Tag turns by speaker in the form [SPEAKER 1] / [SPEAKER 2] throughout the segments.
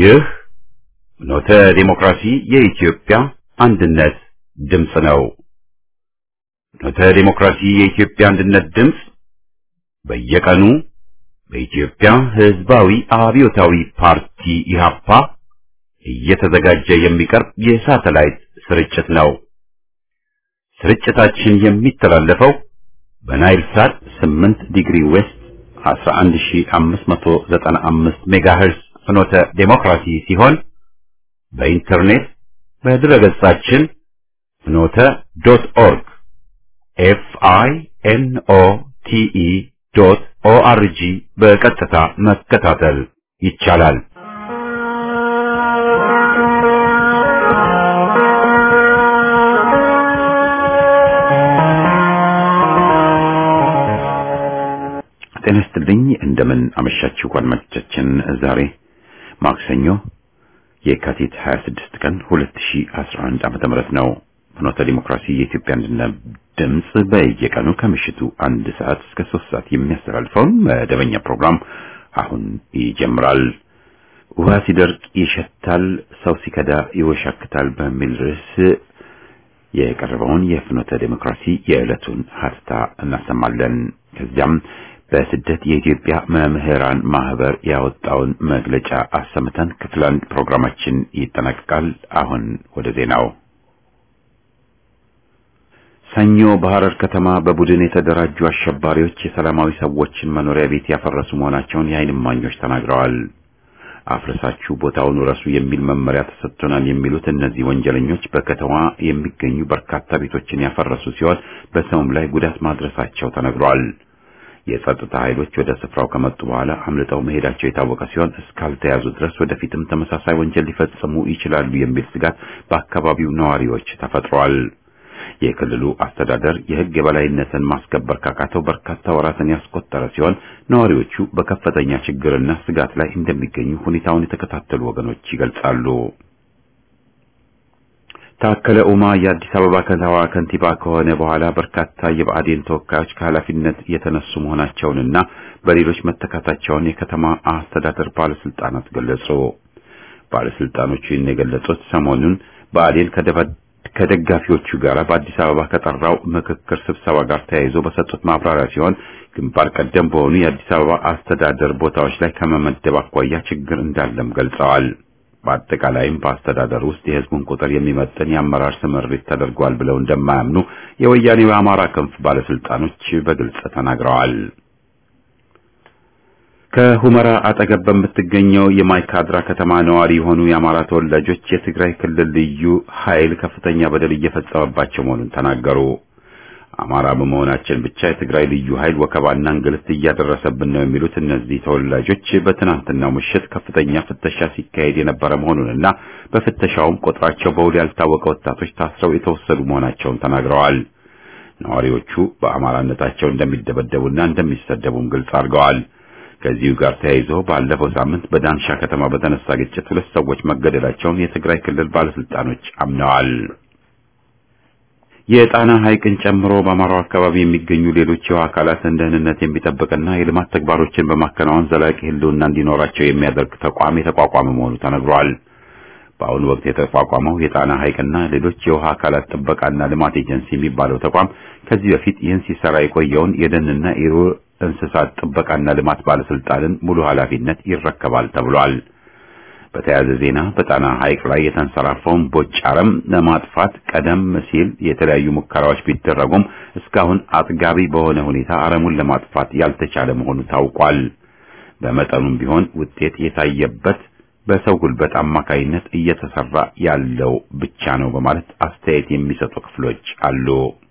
[SPEAKER 1] ይህ ኖተ ዲሞክራሲ የኢትዮጵያ አንድነት ድምፅ ነው። ኖተ ዲሞክራሲ የኢትዮጵያ አንድነት ድምፅ በየቀኑ በኢትዮጵያ ሕዝባዊ አብዮታዊ ፓርቲ ኢህአፓ እየተዘጋጀ የሚቀርብ የሳተላይት ስርጭት ነው። ስርጭታችን የሚተላለፈው በናይል ሳት 8 ዲግሪ ዌስት 11595 ሜጋሄርዝ ፍኖተ ዴሞክራሲ ሲሆን በኢንተርኔት በድረገጻችን ፍኖተ ዶት ኦርግ ኤፍ አይ ኤን ኦ ቲ ኢ ዶት ኦ አር ጂ በቀጥታ መከታተል ይቻላል። ጤና ይስጥልኝ። እንደምን አመሻችሁ አድማጮቻችን። ዛሬ ማክሰኞ የካቲት 26 ቀን 2011 ዓመተ ምህረት ነው። ፍኖተ ዲሞክራሲ የኢትዮጵያ አንድነት ድምፅ በየቀኑ ከምሽቱ አንድ ሰዓት እስከ ሶስት ሰዓት የሚያስተላልፈውን መደበኛ ፕሮግራም አሁን ይጀምራል። ውሃ ሲደርቅ ይሸታል፣ ሰው ሲከዳ ይወሻክታል በሚል ርዕስ የቀረበውን የፍኖተ ዲሞክራሲ የዕለቱን ሀተታ እናሰማለን። ከዚያም በስደት የኢትዮጵያ መምህራን ማህበር ያወጣውን መግለጫ አሰምተን ክፍል አንድ ፕሮግራማችን ይጠናቀቃል። አሁን ወደ ዜናው። ሰኞ በሐረር ከተማ በቡድን የተደራጁ አሸባሪዎች የሰላማዊ ሰዎችን መኖሪያ ቤት ያፈረሱ መሆናቸውን የዓይን እማኞች ተናግረዋል። አፍርሳችሁ ቦታውን ረሱ የሚል መመሪያ ተሰጥቶናል የሚሉት እነዚህ ወንጀለኞች በከተማ የሚገኙ በርካታ ቤቶችን ያፈረሱ ሲሆን በሰውም ላይ ጉዳት ማድረሳቸው ተነግሯል። የጸጥታ ኃይሎች ወደ ስፍራው ከመጡ በኋላ አምልጠው መሄዳቸው የታወቀ ሲሆን እስካልተያዙ ድረስ ወደፊትም ተመሳሳይ ወንጀል ሊፈጽሙ ይችላሉ የሚል ስጋት በአካባቢው ነዋሪዎች ተፈጥሯል። የክልሉ አስተዳደር የሕግ የበላይነትን ማስከበር ካቃተው በርካታ ወራትን ያስቆጠረ ሲሆን ነዋሪዎቹ በከፍተኛ ችግርና ስጋት ላይ እንደሚገኙ ሁኔታውን የተከታተሉ ወገኖች ይገልጻሉ። ታከለ ኡማ የአዲስ አበባ ከተማ ከንቲባ ከሆነ በኋላ በርካታ የብአዴን ተወካዮች ከኃላፊነት የተነሱ መሆናቸውንና በሌሎች መተካታቸውን የከተማ አስተዳደር ባለስልጣናት ገለጹ። ባለስልጣኖቹ ይህን የገለጹት ሰሞኑን ብአዴን ከደጋፊዎቹ ጋር በአዲስ አበባ ከጠራው ምክክር ስብሰባ ጋር ተያይዞ በሰጡት ማብራሪያ ሲሆን ግንባር ቀደም በሆኑ የአዲስ አበባ አስተዳደር ቦታዎች ላይ ከመመደብ አኳያ ችግር እንዳለም ገልጸዋል። በአጠቃላይም በአስተዳደር ውስጥ የሕዝቡን ቁጥር የሚመጥን የአመራር ስምሪት ተደርጓል ብለው እንደማያምኑ የወያኔው የአማራ ክንፍ ባለስልጣኖች በግልጽ ተናግረዋል። ከሁመራ አጠገብ በምትገኘው የማይካድራ ከተማ ነዋሪ የሆኑ የአማራ ተወላጆች የትግራይ ክልል ልዩ ኃይል ከፍተኛ በደል እየፈጸመባቸው መሆኑን ተናገሩ። አማራ በመሆናችን ብቻ የትግራይ ልዩ ኃይል ወከባና እንግልት እያደረሰብን ነው የሚሉት እነዚህ ተወላጆች በትናንትናው ምሽት ከፍተኛ ፍተሻ ሲካሄድ የነበረ መሆኑንና በፍተሻውም ቁጥራቸው በውል ያልታወቀ ወጣቶች ታስረው የተወሰዱ መሆናቸውን ተናግረዋል። ነዋሪዎቹ በአማራነታቸው እንደሚደበደቡና እንደሚሰደቡም ግልጽ አድርገዋል። ከዚሁ ጋር ተያይዞ ባለፈው ሳምንት በዳንሻ ከተማ በተነሳ ግጭት ሁለት ሰዎች መገደላቸውን የትግራይ ክልል ባለስልጣኖች አምነዋል። የጣና ሐይቅን ጨምሮ በአማራው አካባቢ የሚገኙ ሌሎች የውሃ አካላትን ደህንነት የሚጠብቅና የልማት ተግባሮችን በማከናወን ዘላቂ ሕልውና እንዲኖራቸው የሚያደርግ ተቋም የተቋቋመ መሆኑ ተነግሯል። በአሁኑ ወቅት የተቋቋመው የጣና ሐይቅና ሌሎች የውሃ አካላት ጥበቃና ልማት ኤጀንሲ የሚባለው ተቋም ከዚህ በፊት ይህን ሲሰራ የቆየውን የደንና የዱር እንስሳት ጥበቃና ልማት ባለስልጣንን ሙሉ ኃላፊነት ይረከባል ተብሏል። በተያያዘ ዜና በጣና ሐይቅ ላይ የተንሰራፈውን ቦጭ አረም ለማጥፋት ቀደም ሲል የተለያዩ ሙከራዎች ቢደረጉም እስካሁን አጥጋቢ በሆነ ሁኔታ አረሙን ለማጥፋት ያልተቻለ መሆኑ ታውቋል። በመጠኑም ቢሆን ውጤት የታየበት በሰው ጉልበት አማካይነት እየተሰራ ያለው ብቻ ነው በማለት አስተያየት የሚሰጡ ክፍሎች አሉ።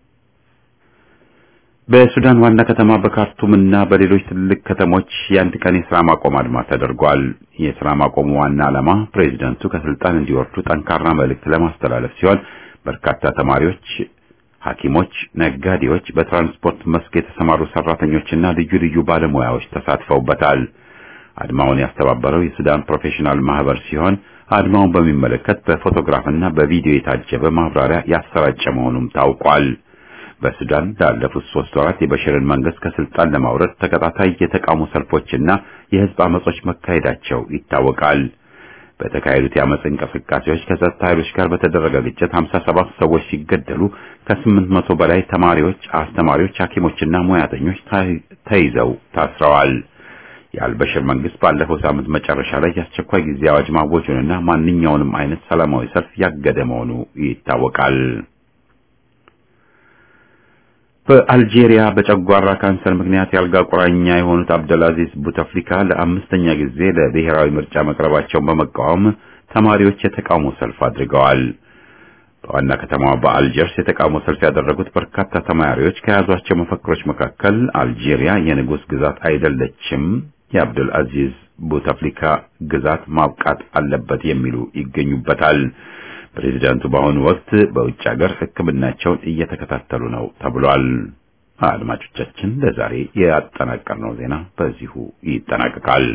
[SPEAKER 1] በሱዳን ዋና ከተማ በካርቱም እና በሌሎች ትልቅ ከተሞች የአንድ ቀን የሥራ ማቆም አድማ ተደርጓል። የሥራ ማቆሙ ዋና ዓላማ ፕሬዚደንቱ ከስልጣን እንዲወርዱ ጠንካራ መልእክት ለማስተላለፍ ሲሆን በርካታ ተማሪዎች፣ ሐኪሞች፣ ነጋዴዎች፣ በትራንስፖርት መስክ የተሰማሩ ሰራተኞችና ልዩ ልዩ ባለሙያዎች ተሳትፈውበታል። አድማውን ያስተባበረው የሱዳን ፕሮፌሽናል ማህበር ሲሆን አድማውን በሚመለከት በፎቶግራፍና በቪዲዮ የታጀበ ማብራሪያ ያሰራጨ መሆኑም ታውቋል። በሱዳን ላለፉት ሶስት ወራት የበሽርን መንግስት ከስልጣን ለማውረድ ተከታታይ የተቃውሞ ሰልፎችና የህዝብ አመጾች መካሄዳቸው ይታወቃል። በተካሄዱት የአመፅ እንቅስቃሴዎች ከጸጥታ ኃይሎች ጋር በተደረገ ግጭት 57 ሰዎች ሲገደሉ ከ800 በላይ ተማሪዎች፣ አስተማሪዎች፣ ሐኪሞችና ሙያተኞች ተይዘው ታስረዋል። የአልበሽር መንግስት ባለፈው ሳምንት መጨረሻ ላይ የአስቸኳይ ጊዜ አዋጅ ማወጁንና ማንኛውንም አይነት ሰላማዊ ሰልፍ ያገደ መሆኑ ይታወቃል። በአልጄሪያ በጨጓራ ካንሰር ምክንያት ያልጋ ቁራኛ የሆኑት አብደልአዚዝ ቡተፍሊካ ለአምስተኛ ጊዜ ለብሔራዊ ምርጫ መቅረባቸውን በመቃወም ተማሪዎች የተቃውሞ ሰልፍ አድርገዋል። በዋና ከተማዋ በአልጀርስ የተቃውሞ ሰልፍ ያደረጉት በርካታ ተማሪዎች ከያዟቸው መፈክሮች መካከል አልጄሪያ የንጉሥ ግዛት አይደለችም፣ የአብዱል አዚዝ ቡተፍሊካ ግዛት ማብቃት አለበት የሚሉ ይገኙበታል። ፕሬዚዳንቱ በአሁኑ ወቅት በውጭ ሀገር ሕክምናቸውን እየተከታተሉ ነው ተብሏል። አድማጮቻችን ለዛሬ ያጠናቀርነው ዜና በዚሁ ይጠናቀቃል።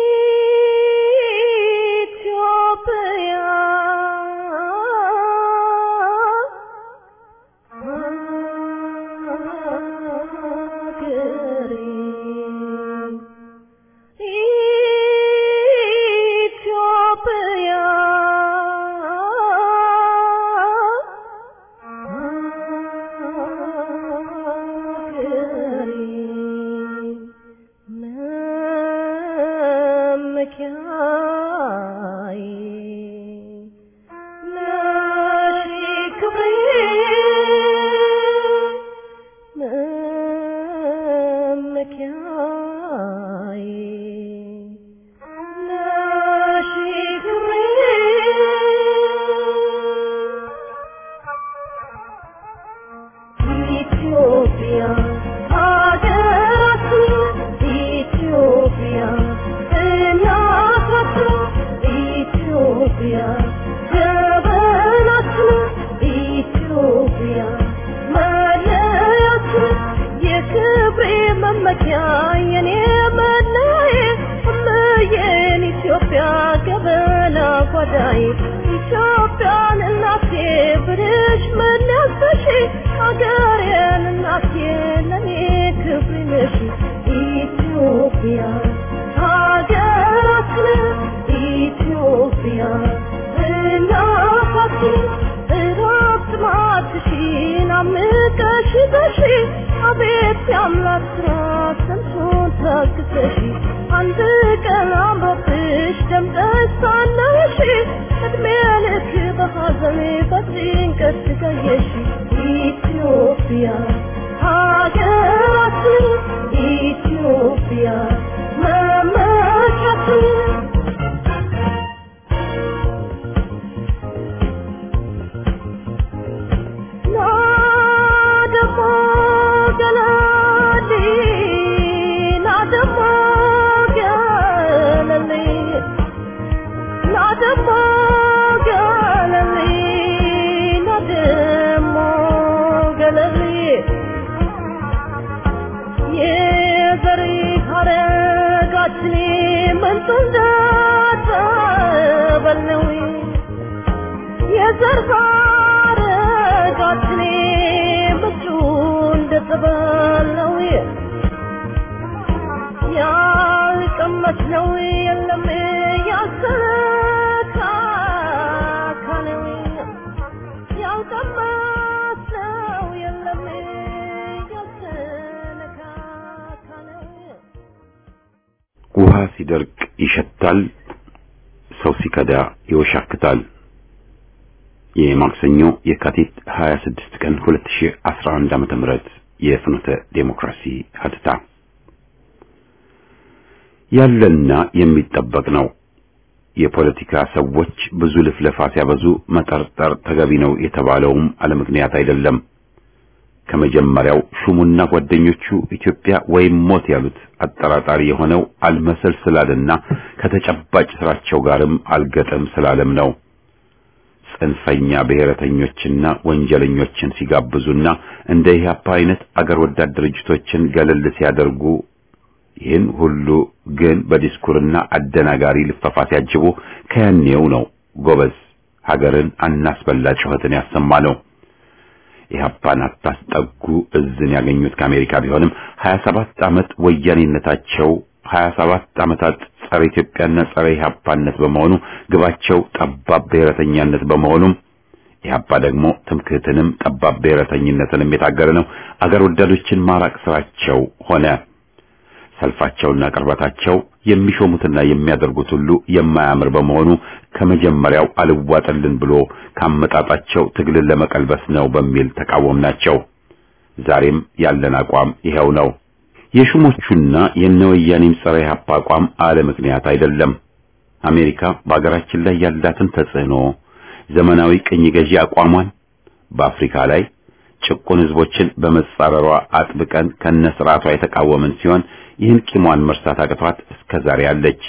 [SPEAKER 1] ውሃ ሲደርቅ ይሸታል፣ ሰው ሲከዳ ይወሻክታል። የማክሰኞ የካቲት 26 ቀን 2011 ዓመተ ምህረት የፍኖተ ዴሞክራሲ ሀተታ ያለና የሚጠበቅ ነው። የፖለቲካ ሰዎች ብዙ ልፍለፋ ሲያበዙ መጠርጠር ተገቢ ነው የተባለውም አለምክንያት አይደለም። ከመጀመሪያው ሹሙና ጓደኞቹ ኢትዮጵያ ወይም ሞት ያሉት አጠራጣሪ የሆነው አልመሰል ስላለና ከተጨባጭ ስራቸው ጋርም አልገጥም ስላለም ነው። ጽንፈኛ ብሔረተኞችና ወንጀለኞችን ሲጋብዙና እንደ ኢህአፓ አይነት አገር ወዳድ ድርጅቶችን ገለል ሲያደርጉ ይህን ሁሉ ግን በዲስኩርና አደናጋሪ ልፈፋ ሲያጅቡ ከያኔው ነው ጎበዝ ሀገርን አናስበላ ጩኸትን ያሰማ ነው። ኢህአፓን አታስጠጉ እዝን ያገኙት ከአሜሪካ ቢሆንም 27 ዓመት ወያኔነታቸው 27 ዓመታት ጸረ ኢትዮጵያና ጸረ ኢህአፓነት በመሆኑ ግባቸው ጠባብ ብሔረተኛነት በመሆኑም ኢህአፓ ደግሞ ትምክህትንም ጠባብ ብሔረተኝነትንም የታገለ ነው። አገር ወዳዶችን ማራቅ ስራቸው ሆነ። ሰልፋቸውና ቅርበታቸው የሚሾሙትና የሚያደርጉት ሁሉ የማያምር በመሆኑ ከመጀመሪያው አልዋጥልን ብሎ ካመጣጣቸው ትግልን ለመቀልበስ ነው በሚል ተቃወምናቸው። ዛሬም ያለን አቋም ይኸው ነው። የሹሞቹና የነወያኔም ጸረ ኢህአፓ አቋም አለ ምክንያት አይደለም። አሜሪካ በአገራችን ላይ ያላትን ተጽዕኖ ዘመናዊ ቅኝ ገዢ አቋሟን በአፍሪካ ላይ ጭቁን ህዝቦችን በመጻረሯ አጥብቀን ከነስርዓቷ የተቃወምን ሲሆን ይህን ቂሟን መርሳት አቅቷት እስከ ዛሬ አለች።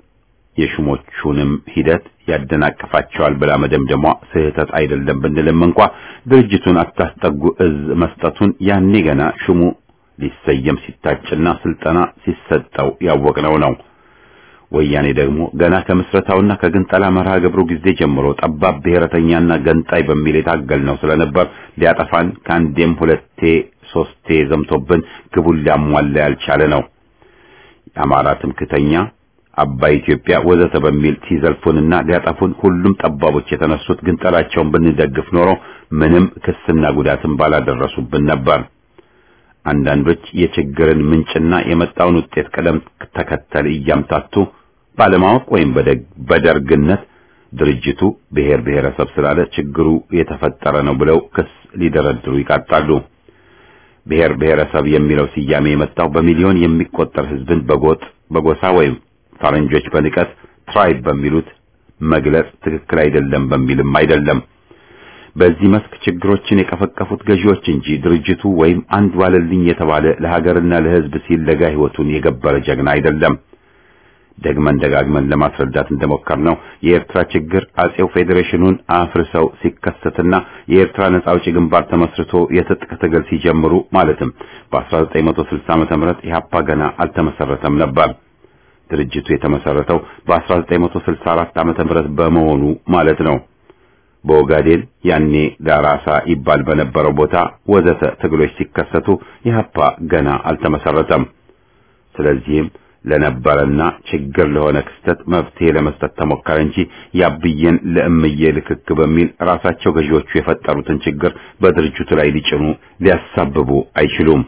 [SPEAKER 1] የሹሞቹንም ሂደት ያደናቅፋቸዋል ብላ መደምደሟ ስህተት አይደለም ብንልም እንኳ ድርጅቱን አታስጠጉ እዝ መስጠቱን ያኔ ገና ሹሙ ሊሰየም ሲታጭና ስልጠና ሲሰጠው ያወቅነው ነው። ወያኔ ደግሞ ገና ከምስረታውና ከግንጠላ መርሃ ግብሩ ጊዜ ጀምሮ ጠባብ ብሔረተኛና ገንጣይ በሚል የታገልነው ስለነበር ሊያጠፋን ከአንዴም ሁለቴ ሶስቴ ዘምቶብን ግቡን ሊያሟላ ያልቻለ ነው። የአማራ ትምክተኛ፣ አባይ ኢትዮጵያ ወዘተ በሚል ሲዘልፉንና ሊያጠፉን ሁሉም ጠባቦች የተነሱት ግንጠላቸውን ብንደግፍ ኖሮ ምንም ክስና ጉዳትን ባላደረሱብን ነበር። አንዳንዶች የችግርን ምንጭና የመጣውን ውጤት ቅደም ተከተል እያምታቱ ባለማወቅ ወይም በደርግነት ድርጅቱ ብሔር ብሔረሰብ ስላለ ችግሩ የተፈጠረ ነው ብለው ክስ ሊደረድሩ ይቃጣሉ። ብሔር ብሔረሰብ የሚለው ስያሜ የመጣው በሚሊዮን የሚቆጠር ሕዝብን በጎጥ በጎሳ ወይም ፈረንጆች በንቀት ትራይብ በሚሉት መግለጽ ትክክል አይደለም በሚልም አይደለም። በዚህ መስክ ችግሮችን የቀፈቀፉት ገዢዎች እንጂ ድርጅቱ ወይም አንድ ዋለልኝ የተባለ ለሀገርና ለሕዝብ ሲል ለጋ ሕይወቱን የገበረ ጀግና አይደለም። ደግመን ደጋግመን ለማስረዳት እንደሞከርነው የኤርትራ ችግር አጼው ፌዴሬሽኑን አፍርሰው ሲከሰትና የኤርትራ ነጻ አውጪ ግንባር ተመስርቶ የትጥቅ ትግል ሲጀምሩ ማለትም በ1960 ዓመተ ምህረት ኢህአፓ ገና አልተመሰረተም ነበር። ድርጅቱ የተመሰረተው በ1964 ዓመተ ምህረት በመሆኑ ማለት ነው። በኦጋዴን ያኔ ዳራሳ ይባል በነበረው ቦታ ወዘተ ትግሎች ሲከሰቱ ኢህአፓ ገና አልተመሰረተም። ስለዚህም ለነበረና ችግር ለሆነ ክስተት መፍትሄ ለመስጠት ተሞከረ እንጂ ያብየን ለእምዬ ልክክ በሚል ራሳቸው ገዢዎቹ የፈጠሩትን ችግር በድርጅቱ ላይ ሊጭኑ ሊያሳብቡ አይችሉም።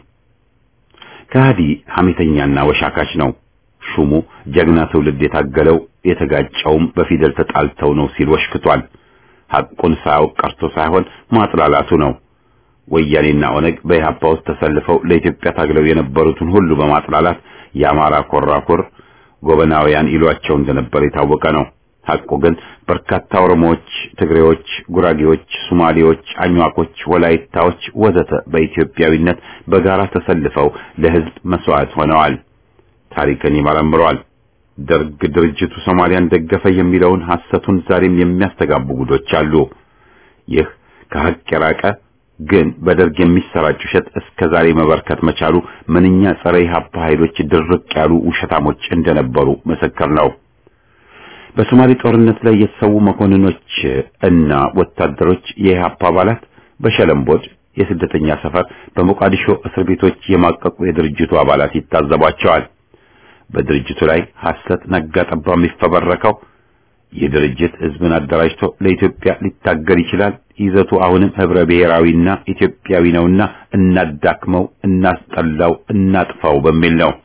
[SPEAKER 1] ከሃዲ ሐሜተኛና ወሻካች ነው። ሹሙ ጀግና ትውልድ የታገለው የተጋጨውም በፊደል ተጣልተው ነው ሲል ወሽክቷል። ሐቁን ሳያውቅ ቀርቶ ሳይሆን ማጥላላቱ ነው። ወያኔና ኦነግ በኢህአፓ ውስጥ ተሰልፈው ለኢትዮጵያ ታግለው የነበሩትን ሁሉ በማጥላላት የአማራ ኮራኩር ጎበናውያን ይሏቸው እንደነበር የታወቀ ነው። ሐቁ ግን በርካታ ኦሮሞዎች፣ ትግሬዎች፣ ጉራጌዎች፣ ሶማሌዎች፣ አኝዋኮች፣ ወላይታዎች ወዘተ በኢትዮጵያዊነት በጋራ ተሰልፈው ለሕዝብ መስዋዕት ሆነዋል። ታሪክን ይመረምረዋል። ደርግ ድርጅቱ ሶማሊያን ደገፈ የሚለውን ሐሰቱን ዛሬም የሚያስተጋቡ ጉዶች አሉ። ይህ ከሐቅ የራቀ ግን በደርግ የሚሰራጭ ውሸት እስከ ዛሬ መበርከት መቻሉ ምንኛ ጸረ ኢህአፓ ኃይሎች ድርቅ ያሉ ውሸታሞች እንደነበሩ ምስክር ነው። በሶማሌ ጦርነት ላይ የተሰዉ መኮንኖች እና ወታደሮች የኢህአፓ አባላት በሸለምቦድ የስደተኛ ሰፈር በሞቃዲሾ እስር ቤቶች የማቀቁ የድርጅቱ አባላት ይታዘቧቸዋል። በድርጅቱ ላይ ሐሰት ነጋ ጠባ የሚፈበረከው ይህ ድርጅት ህዝብን አደራጅቶ ለኢትዮጵያ ሊታገል ይችላል፣ ይዘቱ አሁንም ህብረ ብሔራዊና ኢትዮጵያዊ ነውና እናዳክመው፣ እናስጠላው፣ እናጥፋው በሚል ነው።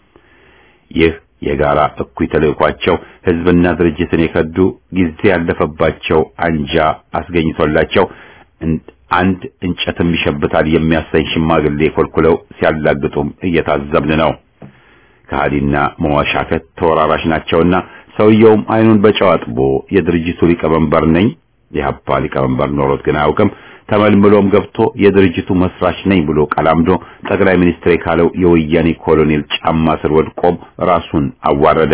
[SPEAKER 1] ይህ የጋራ እኩይ ተልእኳቸው ህዝብና ድርጅትን የከዱ ጊዜ ያለፈባቸው አንጃ አስገኝቶላቸው አንድ እንጨትም ይሸብታል የሚያሰኝ ሽማግሌ ኮልኩለው ሲያላግጡም እየታዘብን ነው። ከሃዲና መዋሻከት ተወራራሽ ናቸውና ሰውየውም አይኑን በጨው አጥቦ የድርጅቱ ሊቀመንበር ነኝ የሀፓ ሊቀመንበር ኖሮት ግን አያውቅም። ተመልምሎም ገብቶ የድርጅቱ መስራች ነኝ ብሎ ቀላምዶ ጠቅላይ ሚኒስትር ካለው የወያኔ ኮሎኔል ጫማ ስር ወድቆም ራሱን አዋረደ።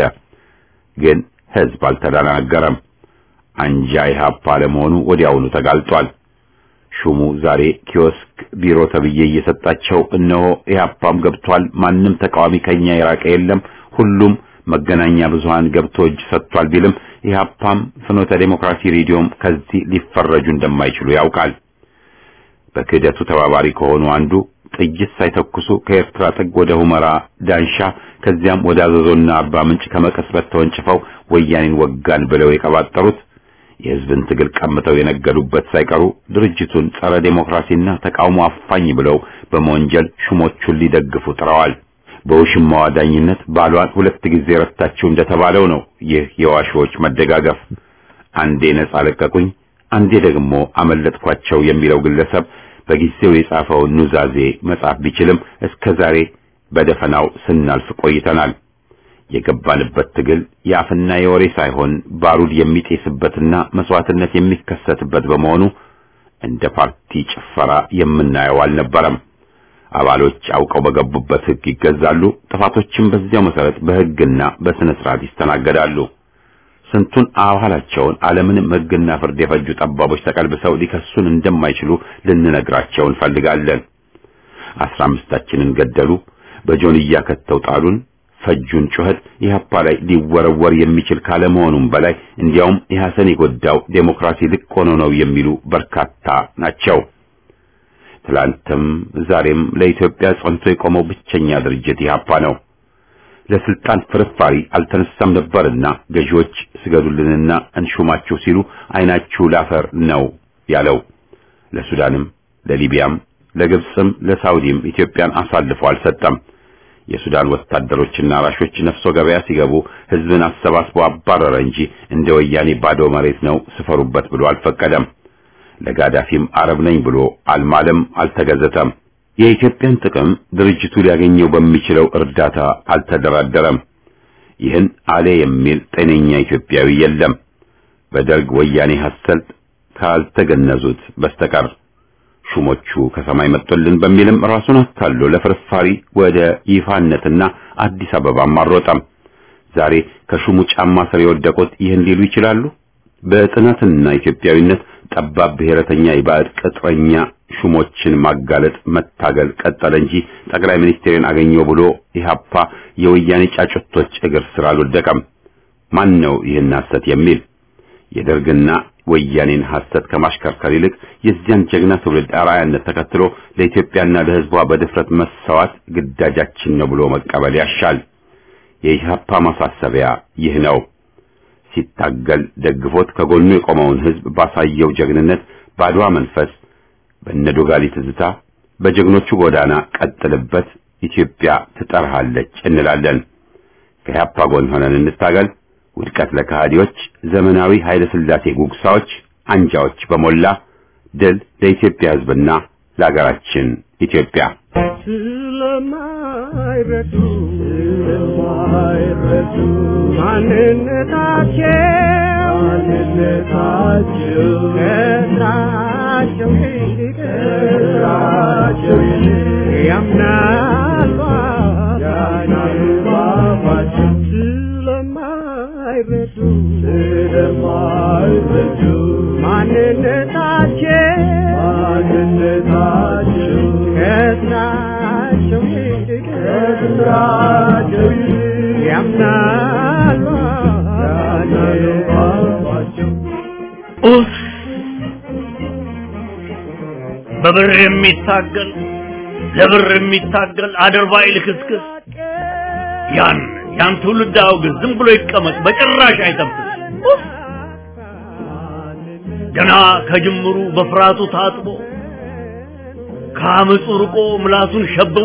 [SPEAKER 1] ግን ህዝብ አልተደናገረም። አንጃ ኢህአፓ ለመሆኑ ወዲያውኑ ተጋልጧል። ሹሙ ዛሬ ኪዮስክ ቢሮ ተብዬ እየሰጣቸው እነሆ ኢህአፓም ገብቷል። ማንም ተቃዋሚ ከኛ የራቀ የለም። ሁሉም መገናኛ ብዙሃን ገብቶ እጅ ሰጥቷል ቢልም ኢህአፓም ፍኖተ ዴሞክራሲ ሬዲዮም ከዚህ ሊፈረጁ እንደማይችሉ ያውቃል። በክህደቱ ተባባሪ ከሆኑ አንዱ ጥይት ሳይተኩሱ ከኤርትራ ጥግ ወደ ሁመራ ዳንሻ ከዚያም ወደ አዘዞና አርባ ምንጭ ከመቀስበት ተወንጭፈው ወያኔን ወጋን ብለው የቀባጠሩት የሕዝብን ትግል ቀምተው የነገዱበት ሳይቀሩ ድርጅቱን ጸረ ዴሞክራሲና ተቃውሞ አፋኝ ብለው በመወንጀል ሹሞቹን ሊደግፉ ጥረዋል። በውሽማዋ ዳኝነት ባሏን ሁለት ጊዜ ረታችሁ እንደተባለው ነው። ይህ የዋሾዎች መደጋገፍ አንዴ ነጻ ለቀቁኝ፣ አንዴ ደግሞ አመለጥኳቸው የሚለው ግለሰብ በጊዜው የጻፈውን ኑዛዜ መጻፍ ቢችልም እስከ ዛሬ በደፈናው ስናልፍ ቆይተናል። የገባንበት ትግል የአፍና የወሬ ሳይሆን ባሩድ የሚጤስበትና መስዋዕትነት የሚከሰትበት በመሆኑ እንደ ፓርቲ ጭፈራ የምናየው አልነበረም። አባሎች አውቀው በገቡበት ሕግ ይገዛሉ። ጥፋቶችም በዚያው መሰረት በሕግና በስነ ስርዓት ይስተናገዳሉ። ስንቱን አባላቸውን አለምንም ሕግና ፍርድ የፈጁ ጠባቦች ተቀልብሰው ሊከሱን እንደማይችሉ ልንነግራቸው እንፈልጋለን። አስራ አምስታችንን ገደሉ፣ በጆንያ ከተው ጣሉን፣ ፈጁን ጩኸት ኢህአፓ ላይ ሊወረወር የሚችል ካለመሆኑም በላይ እንዲያውም ኢህአሰን የጎዳው ዴሞክራሲ ልቅ ሆኖ ነው የሚሉ በርካታ ናቸው። ትላንትም ዛሬም ለኢትዮጵያ ጸንቶ የቆመው ብቸኛ ድርጅት ኢህአፓ ነው። ለስልጣን ፍርፋሪ አልተነሳም ነበርና ገዢዎች ስገዱልንና እንሹማችሁ ሲሉ አይናችሁ ላፈር ነው ያለው። ለሱዳንም፣ ለሊቢያም፣ ለግብፅም ለሳውዲም ኢትዮጵያን አሳልፎ አልሰጠም። የሱዳን ወታደሮችና አራሾች ነፍሶ ገበያ ሲገቡ ህዝብን አሰባስቦ አባረረ እንጂ እንደ ወያኔ ባዶ መሬት ነው ስፈሩበት ብሎ አልፈቀደም። ለጋዳፊም አረብ ነኝ ብሎ አልማለም፣ አልተገዘተም። የኢትዮጵያን ጥቅም ድርጅቱ ሊያገኘው በሚችለው እርዳታ አልተደራደረም። ይህን አሌ የሚል ጤነኛ ኢትዮጵያዊ የለም በደርግ ወያኔ ሐሰት ካልተገነዙት በስተቀር። ሹሞቹ ከሰማይ መጥቶልን በሚልም ራሱን አታሎ ለፍርፋሪ ወደ ይፋነትና አዲስ አበባም አልሮጠም። ዛሬ ከሹሙ ጫማ ስር የወደቁት ይህን ሊሉ ይችላሉ። በጥናትና ኢትዮጵያዊነት ጠባብ ብሔረተኛ የባዕድ ቅጥረኛ ሹሞችን ማጋለጥ መታገል ቀጠለ እንጂ ጠቅላይ ሚኒስትርን አገኘው ብሎ ኢህአፓ የወያኔ ጫጩቶች እግር ስር አልወደቀም። ማን ነው ይህን ሐሰት የሚል? የደርግና ወያኔን ሐሰት ከማሽከርከር ይልቅ የዚያን ጀግና ትውልድ አርአያነት ተከትሎ ለኢትዮጵያና ለሕዝቧ በድፍረት መሰዋት ግዳጃችን ነው ብሎ መቀበል ያሻል። የኢህአፓ ማሳሰቢያ ይህ ነው። ሲታገል ደግፎት ከጎኑ የቆመውን ሕዝብ ባሳየው ጀግንነት ባድዋ መንፈስ በነዶጋሊ ትዝታ በጀግኖቹ ጎዳና ቀጥልበት፣ ኢትዮጵያ ትጠራሃለች እንላለን። ከኢህአፓ ጎን ሆነን እንታገል። ውድቀት ለከሃዲዎች፣ ዘመናዊ ኃይለ ሥላሴ ጉግሳዎች፣ አንጃዎች በሞላ ድል ለኢትዮጵያ ሕዝብና ለሀገራችን ኢትዮጵያ።
[SPEAKER 2] ስለማይረዱ ስለማይረዱ ማንነታቸው ማንነታቸው ከስራቸው ይልቅ ከስራቸው ይልቅ ያምናሉ ያምናሉ አባቸው ስለማይረዱ ስለማይረዱ ማንነታቸው ማንነታቸው ከስራቸው ይልቅ ከስራቸው ይልቅ ያምናሉ ያምናሉ አባቸው
[SPEAKER 3] ኡፍ! በብር የሚታገል ለብር የሚታገል አድርባይ ልክስክስ ያን ያን ትውልድ አውግዝ፣ ዝም ብሎ ይቀመጥ፣ በጭራሽ አይጠብቅ። ኡፍ! ገና ከጅምሩ በፍርሃቱ ታጥቦ ከአመፁ ርቆ ምላሱን ሸብቦ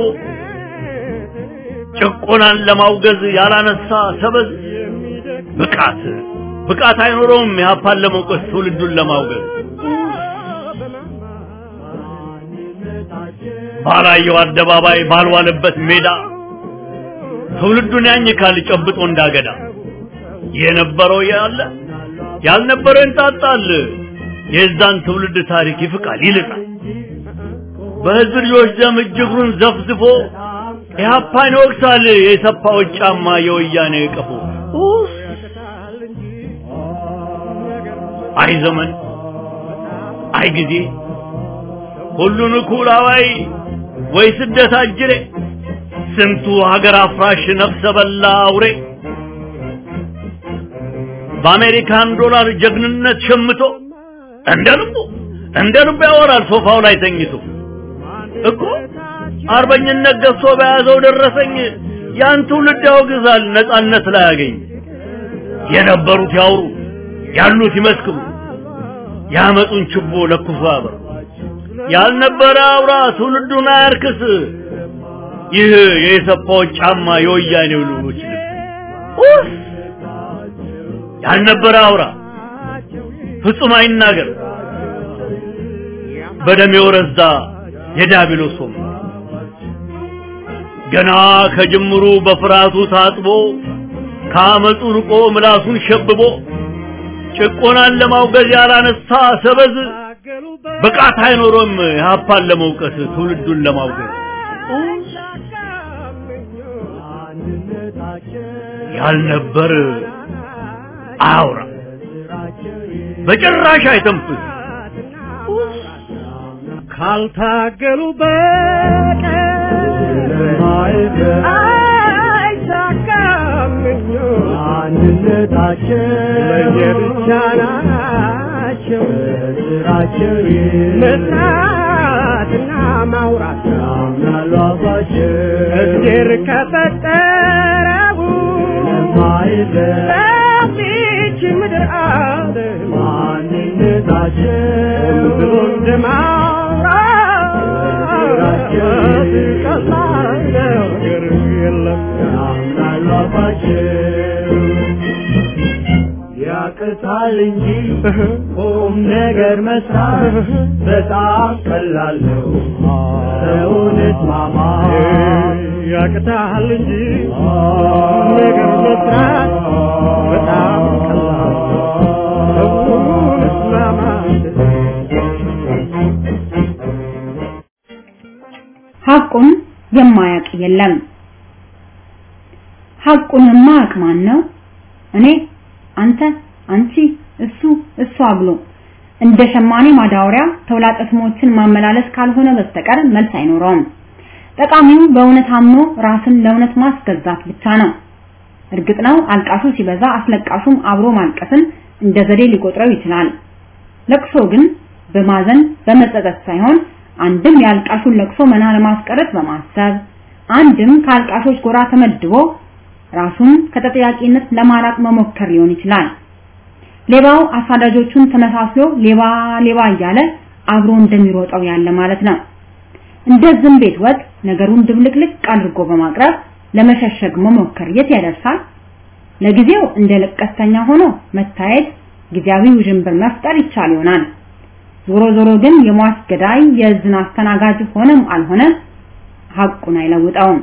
[SPEAKER 3] ጭቆናን ለማውገዝ ያላነሳ ሰበዝ ብቃት ብቃት አይኖረውም ኢህአፓን ለመውቀስ ትውልዱን ለማውገዝ ባላየው አደባባይ ባልዋለበት ሜዳ ትውልዱን ያኝካል ጨብጦ እንዳገዳ የነበረው ያለ ያልነበረው እንጣጣል የዛን ትውልድ ታሪክ ይፍቃል ይልቃል በህዝብ ልጆች ደም እጅግሩን ዘፍዝፎ ኢህአፓን ይወቅሳል የሰፋዎች ጫማ የወያኔ ቀፎ ኡፍ! አይ ዘመን አይ ጊዜ ሁሉን እኩል አዋይ ወይ ስደት አጅሬ ስንቱ ሀገር አፍራሽ ነፍሰ በላ አውሬ በአሜሪካን ዶላር ጀግንነት ሸምቶ እንደ ልቡ እንደ ልቡ ያወራል ሶፋው ላይ ተኝቶ እኮ አርበኝነት ገፍቶ በያዘው ደረሰኝ ያን ትውልድ ያወግዛል ነጻነት ላይ ያገኝ የነበሩት ያውሩ ያሉት ይመስክሩ ያመጡን ችቦ ለኩሶ ያበሩ ያልነበረ አውራ ትውልዱን አያርክስ ይህ የኢሰፓዎች ጫማ የወያኔው ልጆች ልብስ ያልነበረ አውራ ፍጹም አይናገር በደም የወረዛ የዲያብሎስ ወንበር ገና ከጅምሩ በፍርሃቱ ታጥቦ ከአመፁ ርቆ ምላሱን ሸብቦ ጭቆናን ለማውገዝ ያላነሳ ሰበዝ ብቃት አይኖሮም የሀፓን ለመውቀስ ትውልዱን ለማውገዝ ያልነበር አያውራ በጭራሽ አይተንፍስ
[SPEAKER 2] ካልታገሉ በቀር አይሳካም
[SPEAKER 4] አንድነታቸው
[SPEAKER 2] ለየብቻ ናቸው
[SPEAKER 4] ስራቸው
[SPEAKER 2] መስራትና ማውራት
[SPEAKER 4] ያምናሉ አባቸው
[SPEAKER 2] እግዜር ከፈጠረው በዚች ምድር ዓለም
[SPEAKER 4] ማንነታቸው
[SPEAKER 2] ብሎ እንደማውራት ቀላል ነገር የለም
[SPEAKER 4] ያምናሉ አባቸው ያቅታል እንጂ ቁም ነገር መስራት በጣም ቀላል ነው። ሰውነት ማማ
[SPEAKER 2] ያቅታል እንጂ ነገር መስራት በጣም ቀላል ሰውነት ማማት
[SPEAKER 5] ሐቁን የማያውቅ የለም። ሐቁን የማያውቅ ማን ነው? እኔ፣ አንተ፣ አንቺ፣ እሱ፣ እሷ ብሎ እንደ ሸማኔ ማዳወሪያ ተውላጠ ስሞችን ማመላለስ ካልሆነ በስተቀር መልስ አይኖረውም። ጠቃሚው በእውነት አምኖ ራስን ለእውነት ማስገዛት ብቻ ነው። እርግጥ ነው አልቃሹ ሲበዛ አስለቃሹም አብሮ ማልቀስን እንደ ዘዴ ሊቆጥረው ይችላል። ለቅሶ ግን በማዘን በመጸጸት ሳይሆን አንድም የአልቃሹን ለቅሶ መና ለማስቀረት በማሰብ አንድም ከአልቃሾች ጎራ ተመድቦ ራሱን ከተጠያቂነት ለማራቅ መሞከር ሊሆን ይችላል። ሌባው አሳዳጆቹን ተመሳስሎ ሌባ ሌባ እያለ አብሮ እንደሚሮጠው ያለ ማለት ነው። እንደ ዝም ቤት ወጥ ነገሩን ድብልቅልቅ አድርጎ በማቅረብ ለመሸሸግ መሞከር የት ያደርሳል? ለጊዜው እንደ ለቀስተኛ ሆኖ መታየት ጊዜያዊ ውዥንብር መፍጠር ይቻል ይሆናል። ዞሮ ዞሮ ግን የሟች ገዳይ የዝን አስተናጋጅ ሆነም አልሆነ ሐቁን አይለውጠውም።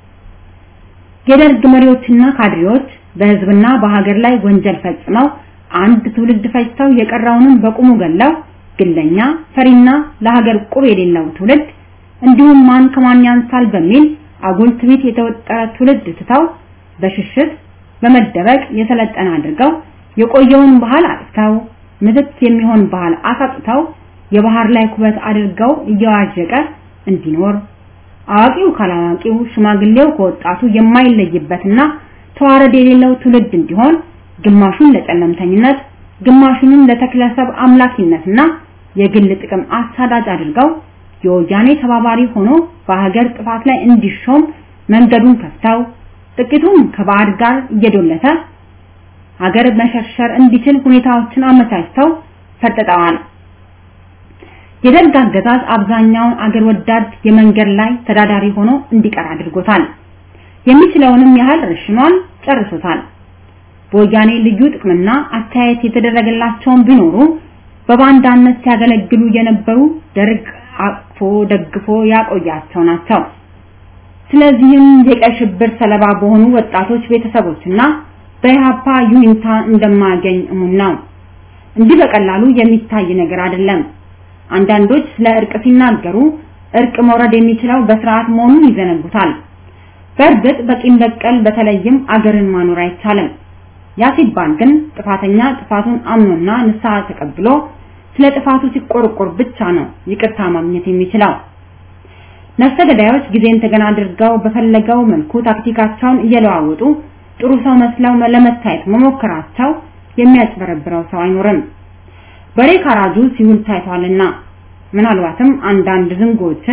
[SPEAKER 5] የደርግ መሪዎችና ካድሬዎች በህዝብና በሀገር ላይ ወንጀል ፈጽመው አንድ ትውልድ ፈጅተው የቀረውንም በቁሙ ገለው ግለኛ ፈሪና ለሀገር ቁብ የሌለው ትውልድ እንዲሁም ማን ከማን ያንሳል በሚል አጉል ትዕቢት የተወጠረ ትውልድ ትተው በሽሽት በመደበቅ የሰለጠነ አድርገው የቆየውን ባህል አጥፍተው ምትክ የሚሆን ባህል አሳጥተው የባህር ላይ ኩበት አድርገው እየዋዠቀ እንዲኖር አዋቂው ካላዋቂው ሽማግሌው ከወጣቱ የማይለይበትና ተዋረድ የሌለው ትውልድ እንዲሆን ግማሹን ለጨለምተኝነት ግማሹንም ለተክለሰብ አምላኪነትና የግል ጥቅም አሳዳጅ አድርገው የወያኔ ተባባሪ ሆኖ በሀገር ጥፋት ላይ እንዲሾም መንገዱን ከፍተው ጥቂቱም ከባዕድ ጋር እየዶለተ ሀገር መሸርሸር እንዲችል ሁኔታዎችን አመቻችተው ፈርጥጠዋል። የደርግ አገዛዝ አብዛኛውን አገር ወዳድ የመንገድ ላይ ተዳዳሪ ሆኖ እንዲቀር አድርጎታል። የሚችለውንም ያህል ረሽኗል፣ ጨርሶታል። በወያኔ ልዩ ጥቅምና አስተያየት የተደረገላቸውን ቢኖሩ በባንዳነት ሲያገለግሉ የነበሩ ደርግ አቅፎ ደግፎ ያቆያቸው ናቸው። ስለዚህም የቀይ ሽብር ሰለባ በሆኑ ወጣቶች ቤተሰቦችና በኢህአፓ ዩኒታ እንደማያገኝ እሙን ነው። እንዲህ በቀላሉ የሚታይ ነገር አይደለም። አንዳንዶች ስለ እርቅ ሲናገሩ እርቅ መውረድ የሚችለው በስርዓት መሆኑን ይዘነጉታል። በእርግጥ በቂም በቀል በተለይም አገርን ማኖር አይቻልም። ያ ሲባል ግን ጥፋተኛ ጥፋቱን አምኖና ንስሐ ተቀብሎ ስለ ጥፋቱ ሲቆርቆር ብቻ ነው ይቅርታ ማግኘት የሚችለው። ነፍሰ ገዳዮች ጊዜን ተገና አድርገው በፈለገው መልኩ ታክቲካቸውን እየለዋወጡ ጥሩ ሰው መስለው ለመታየት መሞከራቸው የሚያጭበረብረው ሰው አይኖርም። በሬ ካራጁ ሲውል ታይቷልና ምናልባትም አንዳንድ ዝንጎችን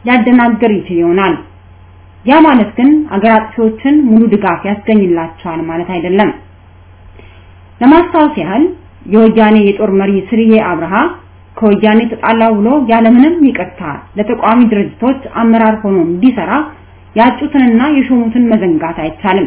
[SPEAKER 5] ሊያደናግር ይችል ይሆናል። ያ ማለት ግን አገር አጥፊዎችን ሙሉ ድጋፍ ያስገኝላቸዋል ማለት አይደለም። ለማስታወስ ያህል የወያኔ የጦር መሪ ስርዬ አብርሃ ከወያኔ ተጣላው ብሎ ያለምንም ይቅርታ ለተቋሚ ድርጅቶች አመራር ሆኖ እንዲሰራ ያጩትንና የሾሙትን መዘንጋት አይቻልም።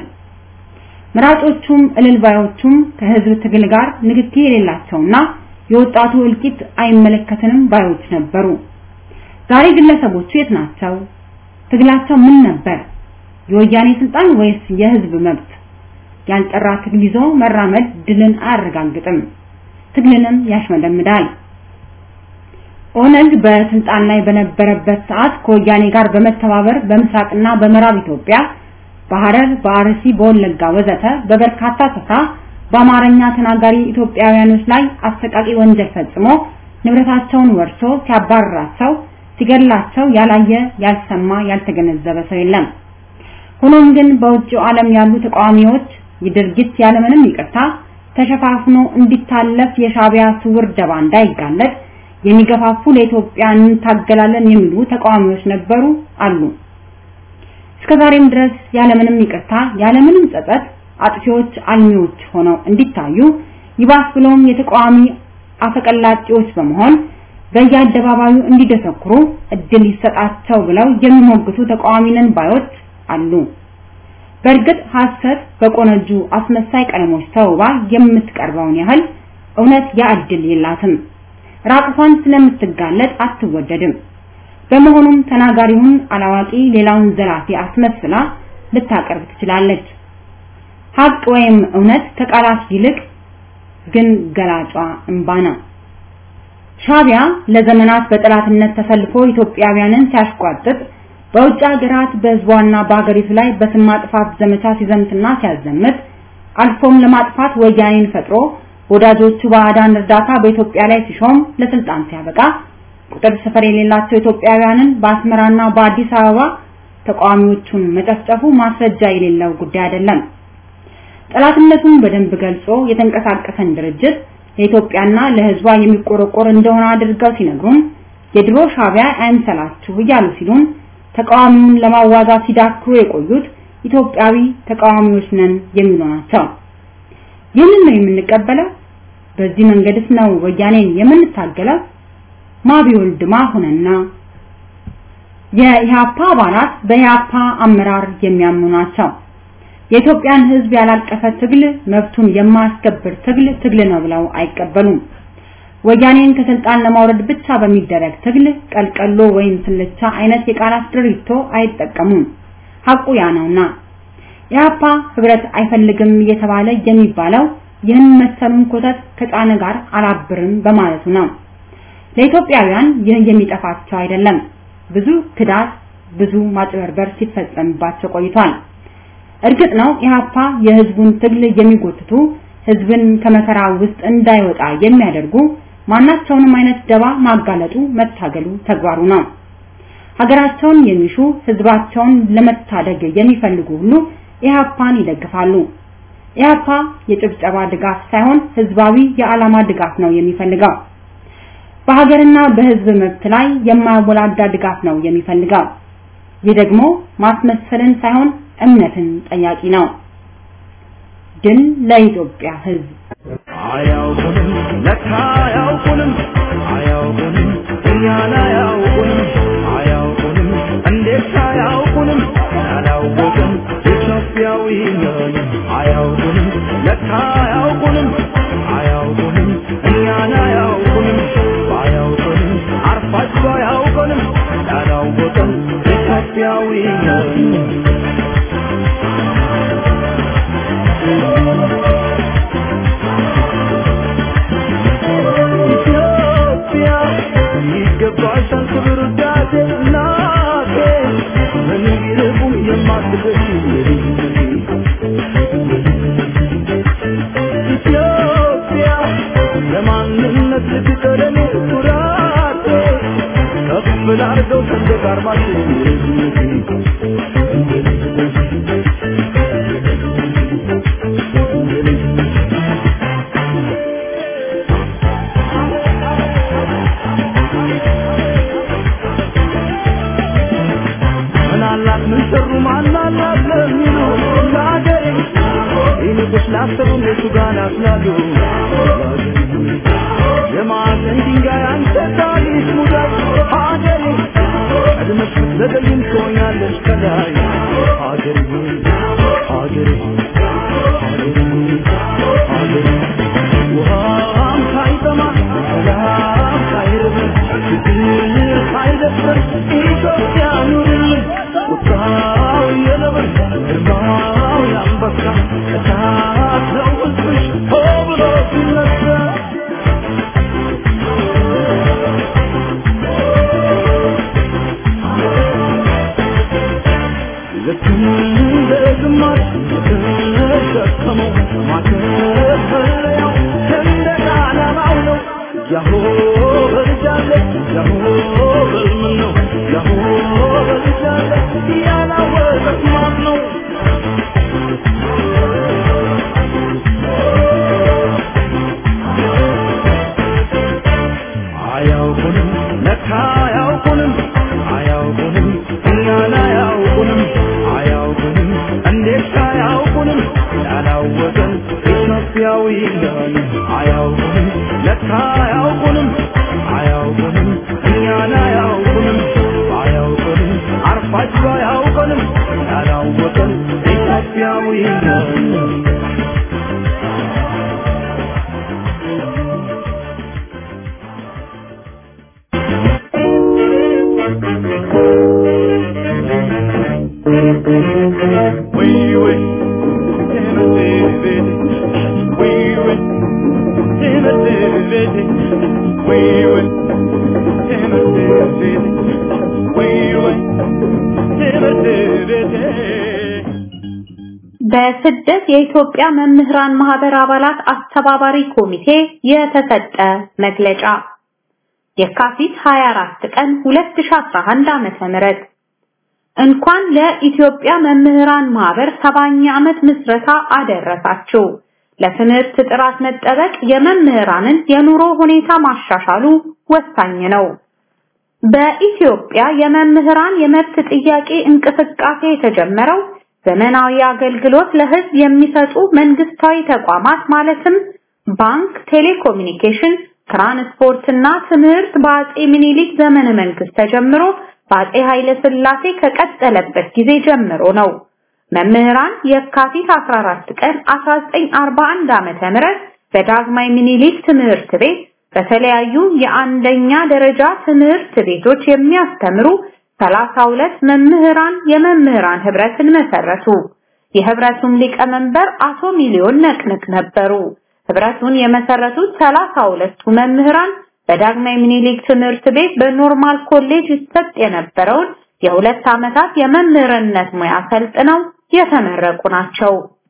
[SPEAKER 5] መራጮቹም እልልባዮቹም ከህዝብ ትግል ጋር ንክኪ የሌላቸውና የወጣቱ እልቂት አይመለከተንም ባዮች ነበሩ። ዛሬ ግለሰቦቹ የት ናቸው? ትግላቸው ምን ነበር? የወያኔ ስልጣን ወይስ የህዝብ መብት? ያልጠራ ትግል ይዞ መራመድ ድልን አያረጋግጥም፣ ትግልንም ያሽመደምዳል። ኦነግ በስልጣን ላይ በነበረበት ሰዓት ከወያኔ ጋር በመተባበር በምስራቅና በምዕራብ ኢትዮጵያ በሐረር፣ በአርሲ፣ በወለጋ ወዘተ በበርካታ ስፍራ በአማርኛ ተናጋሪ ኢትዮጵያውያኖች ላይ አሰቃቂ ወንጀል ፈጽሞ ንብረታቸውን ወርሶ ሲያባርራቸው ሲገድላቸው ያላየ ያልሰማ ያልተገነዘበ ሰው የለም። ሆኖም ግን በውጭው ዓለም ያሉ ተቃዋሚዎች የድርጊት ያለምንም ይቅርታ ተሸፋፍኖ እንዲታለፍ የሻቢያ ስውር ደባ እንዳይጋለጥ የሚገፋፉ ለኢትዮጵያ እንታገላለን የሚሉ ተቃዋሚዎች ነበሩ አሉ። እስከዛሬም ድረስ ያለምንም ይቅርታ ያለምንም ጸጸት አጥፊዎች አልሚዎች ሆነው እንዲታዩ ይባስ ብሎም የተቃዋሚ አፈቀላጤዎች በመሆን በየአደባባዩ እንዲደሰኩሩ እድል ይሰጣቸው ብለው የሚሞግቱ ተቃዋሚ ነን ባዮች አሉ። በእርግጥ ሐሰት በቆነጁ አስመሳይ ቀለሞች ተውባ የምትቀርበውን ያህል እውነት ያ እድል የላትም። ራቁቷን ስለምትጋለጥ አትወደድም። በመሆኑም ተናጋሪውን አላዋቂ ሌላውን ዘላፊ አስመስላ ልታቀርብ ትችላለች። ሀቅ ወይም እውነት ከቃላት ይልቅ ግን ገላጯ እንባ ነው። ሻቢያ ለዘመናት በጠላትነት ተሰልፎ ኢትዮጵያውያንን ሲያሽቋጥጥ በውጭ ሀገራት በህዝቧና በሀገሪቱ ላይ በስም ማጥፋት ዘመቻ ሲዘምትና ሲያዘምት አልፎም ለማጥፋት ወያኔን ፈጥሮ ወዳጆቹ ባዕዳን እርዳታ በኢትዮጵያ ላይ ሲሾም ለስልጣን ሲያበቃ ቁጥር ስፍር የሌላቸው ኢትዮጵያውያንን በአስመራና በአዲስ አበባ ተቃዋሚዎቹን መጨፍጨፉ ማስረጃ የሌለው ጉዳይ አይደለም። ጠላትነቱን በደንብ ገልጾ የተንቀሳቀሰን ድርጅት ለኢትዮጵያና ለህዝቧ የሚቆረቆር እንደሆነ አድርገው ሲነግሩን የድሮ ሻቢያ አይምሰላችሁ እያሉ ሲሉን ተቃዋሚውን ለማዋጋት ሲዳክሩ የቆዩት ኢትዮጵያዊ ተቃዋሚዎች ነን የሚሉ ናቸው። ይህንን ነው የምንቀበለው? በዚህ መንገድስ ነው ወያኔን የምንታገለው? ማቢወልድ ማሁንና የኢህአፓ አባላት በኢህአፓ አመራር የሚያምኑ ናቸው። የኢትዮጵያን ህዝብ ያላቀፈ ትግል መብቱን የማያስከብር ትግል ትግል ነው ብለው አይቀበሉም። ወያኔን ከስልጣን ለማውረድ ብቻ በሚደረግ ትግል ቀልቀሎ ወይም ስልቻ አይነት የቃላት ድሪቶ አይጠቀሙም። ሐቁ ያ ነውና ኢህአፓ ህብረት አይፈልግም እየተባለ የሚባለው ይህን መሰሉን ኮተት ከጫነ ጋር አላብርም በማለቱ ነው። ለኢትዮጵያውያን ይህ የሚጠፋቸው አይደለም። ብዙ ክዳት፣ ብዙ ማጭበርበር ሲፈጸምባቸው ቆይቷል። እርግጥ ነው ኢህአፓ የህዝቡን ትግል የሚጎትቱ ህዝብን ከመከራ ውስጥ እንዳይወጣ የሚያደርጉ ማናቸውንም አይነት ደባ ማጋለጡ መታገሉ ተግባሩ ነው። ሀገራቸውን የሚሹ ህዝባቸውን ለመታደግ የሚፈልጉ ሁሉ ኢህአፓን ይደግፋሉ። ኢህአፓ የጭብጨባ ድጋፍ ሳይሆን ህዝባዊ የዓላማ ድጋፍ ነው የሚፈልገው። በሀገርና በህዝብ መብት ላይ የማያወላዳ ድጋፍ ነው የሚፈልገው። ይህ ደግሞ ማስመሰልን ሳይሆን እምነትን ጠያቂ ነው። ድል ለኢትዮጵያ ህዝብ።
[SPEAKER 6] አያውቁንም ለካ አያውቁንም አያውቁንም እኛን አያውቁንም አያውቁንም እንዴት አያውቁንም ያላወቅን ኢትዮጵያዊ ነን አያውቁንም ለካ አያውቁንም አያውቁንም እኛን አያውቁንም ባያውቁንም አርፋችሁ አያውቁንም ያላወቅን ኢትዮጵያዊ ነን ኢትዮጵያ ይገባሻል ክብር ውዳሴ እናቴ ምን ቢርቁም የማትገሽ ኢትዮጵያ ለማንነት ልትቀለኔ ኩራቴ ከፍ ላርገው ሰንደቅ ዓርማችን ካላሰሩ እነሱ ጋር ናፍላሉ የማዕዘን ድንጋይ አንተ ታሪክ ሙዳይ ሀገሬ ቀድመሽ ብትዘገይም ትሆኛለሽ ከላይ ሀገሬ ሀገሬ ሀገሬ ሀገሬ ውሃም ሳይጠማ ሰላም ሳይርብ ፍቅር ሳይደፍር ኢትዮጵያ ኑርልን ቁጣው የነብር ግርማው የአንበሳ እሳት ነው ሕዝብሽ ሆ ብሎ ሲነሳ ልክ እንደ ግማሽ የተሸከመው ማከፈለያው ሰንደቅ ዓላማው ነው። ያሆ በልጃለ ያሆ በልምን ነው ያሆ በልጃለ ያላወቀት ማን ነው? አያውቁንም ለካ አያውቁንም አያውቁንም እኛን አያውቁንም አያውቁንም እንዴት አያውቁንም ያላወቀን ኢትዮጵያዊ ነን አያውቁንም ለካ አያውቁንም አያውቁንም እኛን አያውቁንም አያውቁንም አርፋጅ አያውቁንም ያላወቀን ኢትዮጵያዊ ነን We win, Timothy, we win, Timothy, we win, Timothy, we win, Timothy.
[SPEAKER 5] በስደት የኢትዮጵያ መምህራን ማህበር አባላት አስተባባሪ ኮሚቴ የተሰጠ መግለጫ የካቲት 24 ቀን 2011 ዓመተ ምህረት እንኳን ለኢትዮጵያ መምህራን ማህበር ሰባኛ ዓመት ምስረታ አደረሳችሁ። ለትምህርት ጥራት መጠበቅ የመምህራንን የኑሮ ሁኔታ ማሻሻሉ ወሳኝ ነው። በኢትዮጵያ የመምህራን የመብት ጥያቄ እንቅስቃሴ የተጀመረው ዘመናዊ አገልግሎት ለህዝብ የሚሰጡ መንግስታዊ ተቋማት ማለትም ባንክ፣ ቴሌኮሙኒኬሽን፣ ትራንስፖርት እና ትምህርት በአጼ ምኒልክ ዘመነ መንግስት ተጀምሮ በአጼ ኃይለ ሥላሴ ከቀጠለበት ጊዜ ጀምሮ ነው። መምህራን የካቲት 14 ቀን 1941 ዓመተ ምህረት በዳግማዊ ምኒልክ ትምህርት ቤት በተለያዩ የአንደኛ ደረጃ ትምህርት ቤቶች የሚያስተምሩ 32 መምህራን የመምህራን ህብረትን መሰረቱ። የህብረቱም ሊቀመንበር አቶ ሚሊዮን ነቅንቅ ነበሩ። ህብረቱን የመሰረቱት 32ቱ መምህራን በዳግማዊ ምኒልክ ትምህርት ቤት በኖርማል ኮሌጅ ይሰጥ የነበረውን የሁለት ዓመታት የመምህርነት ሙያ ሰልጥነው የተመረቁ ናቸው።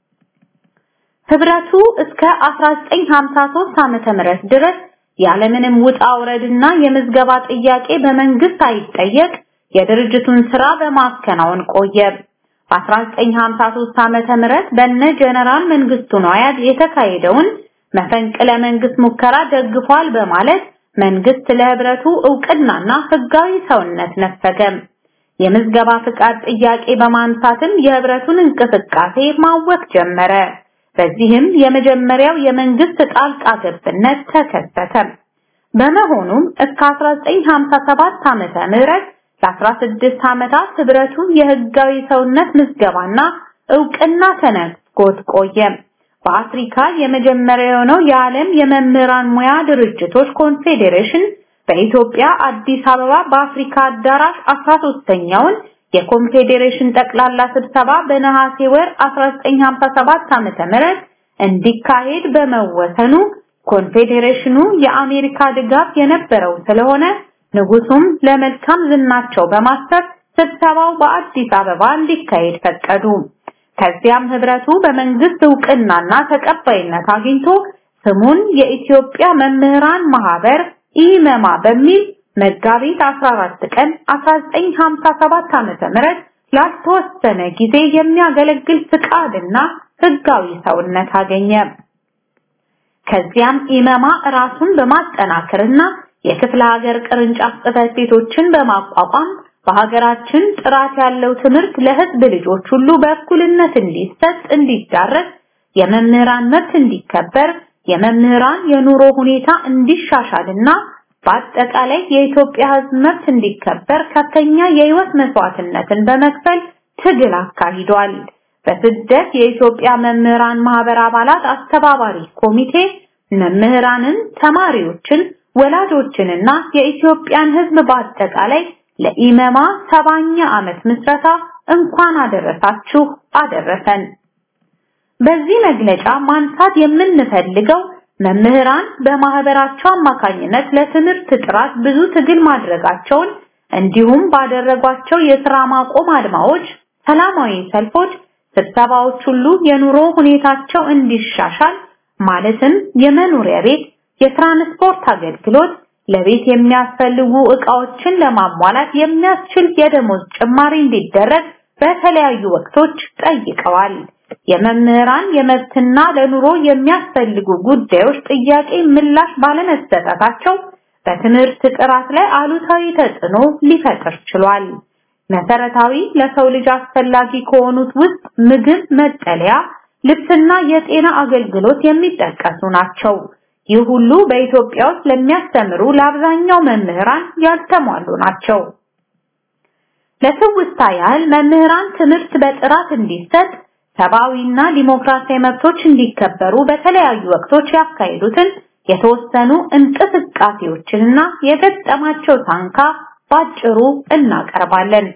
[SPEAKER 5] ህብረቱ እስከ 1953 ዓመተ ምህረት ድረስ ያለምንም ውጣ ውረድና የምዝገባ ጥያቄ በመንግስት አይጠየቅ የድርጅቱን ስራ በማከናወን ቆየ። በ1953 ዓመተ ምህረት በነ ጀነራል መንግስቱ ነዋያት የተካሄደውን መፈንቅለ መንግስት ሙከራ ደግፏል በማለት መንግስት ለህብረቱ እውቅናና ህጋዊ ሰውነት ነፈገ። የምዝገባ ፍቃድ ጥያቄ በማንሳትም የህብረቱን እንቅስቃሴ ማወክ ጀመረ። በዚህም የመጀመሪያው የመንግስት ጣልቃ ገብነት ተከሰተ። በመሆኑም እስከ 1957 ዓመተ ምህረት ለ16 ዓመታት ህብረቱ የህጋዊ ሰውነት ምዝገባና እውቅና ተነፍጎት ቆየ። በአፍሪካ የመጀመሪያ የሆነው የዓለም የመምህራን ሙያ ድርጅቶች ኮንፌዴሬሽን በኢትዮጵያ አዲስ አበባ በአፍሪካ አዳራሽ 13ኛውን የኮንፌዴሬሽን ጠቅላላ ስብሰባ በነሐሴ ወር 1957 ዓመተ ምህረት እንዲካሄድ በመወሰኑ ኮንፌዴሬሽኑ የአሜሪካ ድጋፍ የነበረው ስለሆነ ንጉሱም ለመልካም ዝናቸው በማሰብ ስብሰባው በአዲስ አበባ እንዲካሄድ ፈቀዱ። ከዚያም ህብረቱ በመንግስት እውቅናና ተቀባይነት አግኝቶ ስሙን የኢትዮጵያ መምህራን ማህበር ኢመማ በሚል መጋቢት 14 ቀን 1957 ዓመተ ምህረት ላልተወሰነ ጊዜ የሚያገለግል ፍቃድና ህጋዊ ሰውነት አገኘ። ከዚያም ኢመማ ራሱን በማጠናከርና የክፍለ ሀገር ቅርንጫፍ ጽሕፈት ቤቶችን በማቋቋም በሀገራችን ጥራት ያለው ትምህርት ለህዝብ ልጆች ሁሉ በእኩልነት እንዲሰጥ እንዲዳረስ
[SPEAKER 7] የመምህራን መብት እንዲከበር፣ የመምህራን የኑሮ ሁኔታ እንዲሻሻልና በአጠቃላይ የኢትዮጵያ ሕዝብ መብት እንዲከበር ከፍተኛ የህይወት መስዋዕትነትን በመክፈል ትግል አካሂዷል። በስደት የኢትዮጵያ መምህራን ማህበር አባላት አስተባባሪ ኮሚቴ መምህራንን፣ ተማሪዎችን፣ ወላጆችንና የኢትዮጵያን ሕዝብ በአጠቃላይ ለኢመማ ሰባኛ ዓመት ምስረታ እንኳን አደረሳችሁ አደረሰን። በዚህ መግለጫ ማንሳት የምንፈልገው መምህራን በማህበራቸው አማካኝነት ለትምህርት ጥራት ብዙ ትግል ማድረጋቸውን እንዲሁም ባደረጓቸው የሥራ ማቆም አድማዎች፣ ሰላማዊ ሰልፎች፣ ስብሰባዎች ሁሉ የኑሮ ሁኔታቸው እንዲሻሻል ማለትም የመኖሪያ ቤት፣ የትራንስፖርት አገልግሎት፣ ለቤት የሚያስፈልጉ ዕቃዎችን ለማሟላት የሚያስችል የደሞዝ ጭማሪ እንዲደረግ በተለያዩ ወቅቶች ጠይቀዋል። የመምህራን የመብትና ለኑሮ የሚያስፈልጉ ጉዳዮች ጥያቄ ምላሽ ባለመሰጠታቸው በትምህርት ጥራት ላይ አሉታዊ ተጽዕኖ ሊፈጥር ችሏል። መሰረታዊ ለሰው ልጅ አስፈላጊ ከሆኑት ውስጥ ምግብ፣ መጠለያ፣ ልብስና የጤና አገልግሎት የሚጠቀሱ ናቸው። ይህ ሁሉ በኢትዮጵያ ውስጥ ለሚያስተምሩ ለአብዛኛው መምህራን ያልተሟሉ ናቸው። ለትውስታ ያህል መምህራን ትምህርት በጥራት እንዲሰጥ ሰብአዊና ዲሞክራሲያዊ መብቶች እንዲከበሩ በተለያዩ ወቅቶች ያካሄዱትን የተወሰኑ እንቅስቃሴዎችንና የገጠማቸው ታንካ ባጭሩ እናቀርባለን።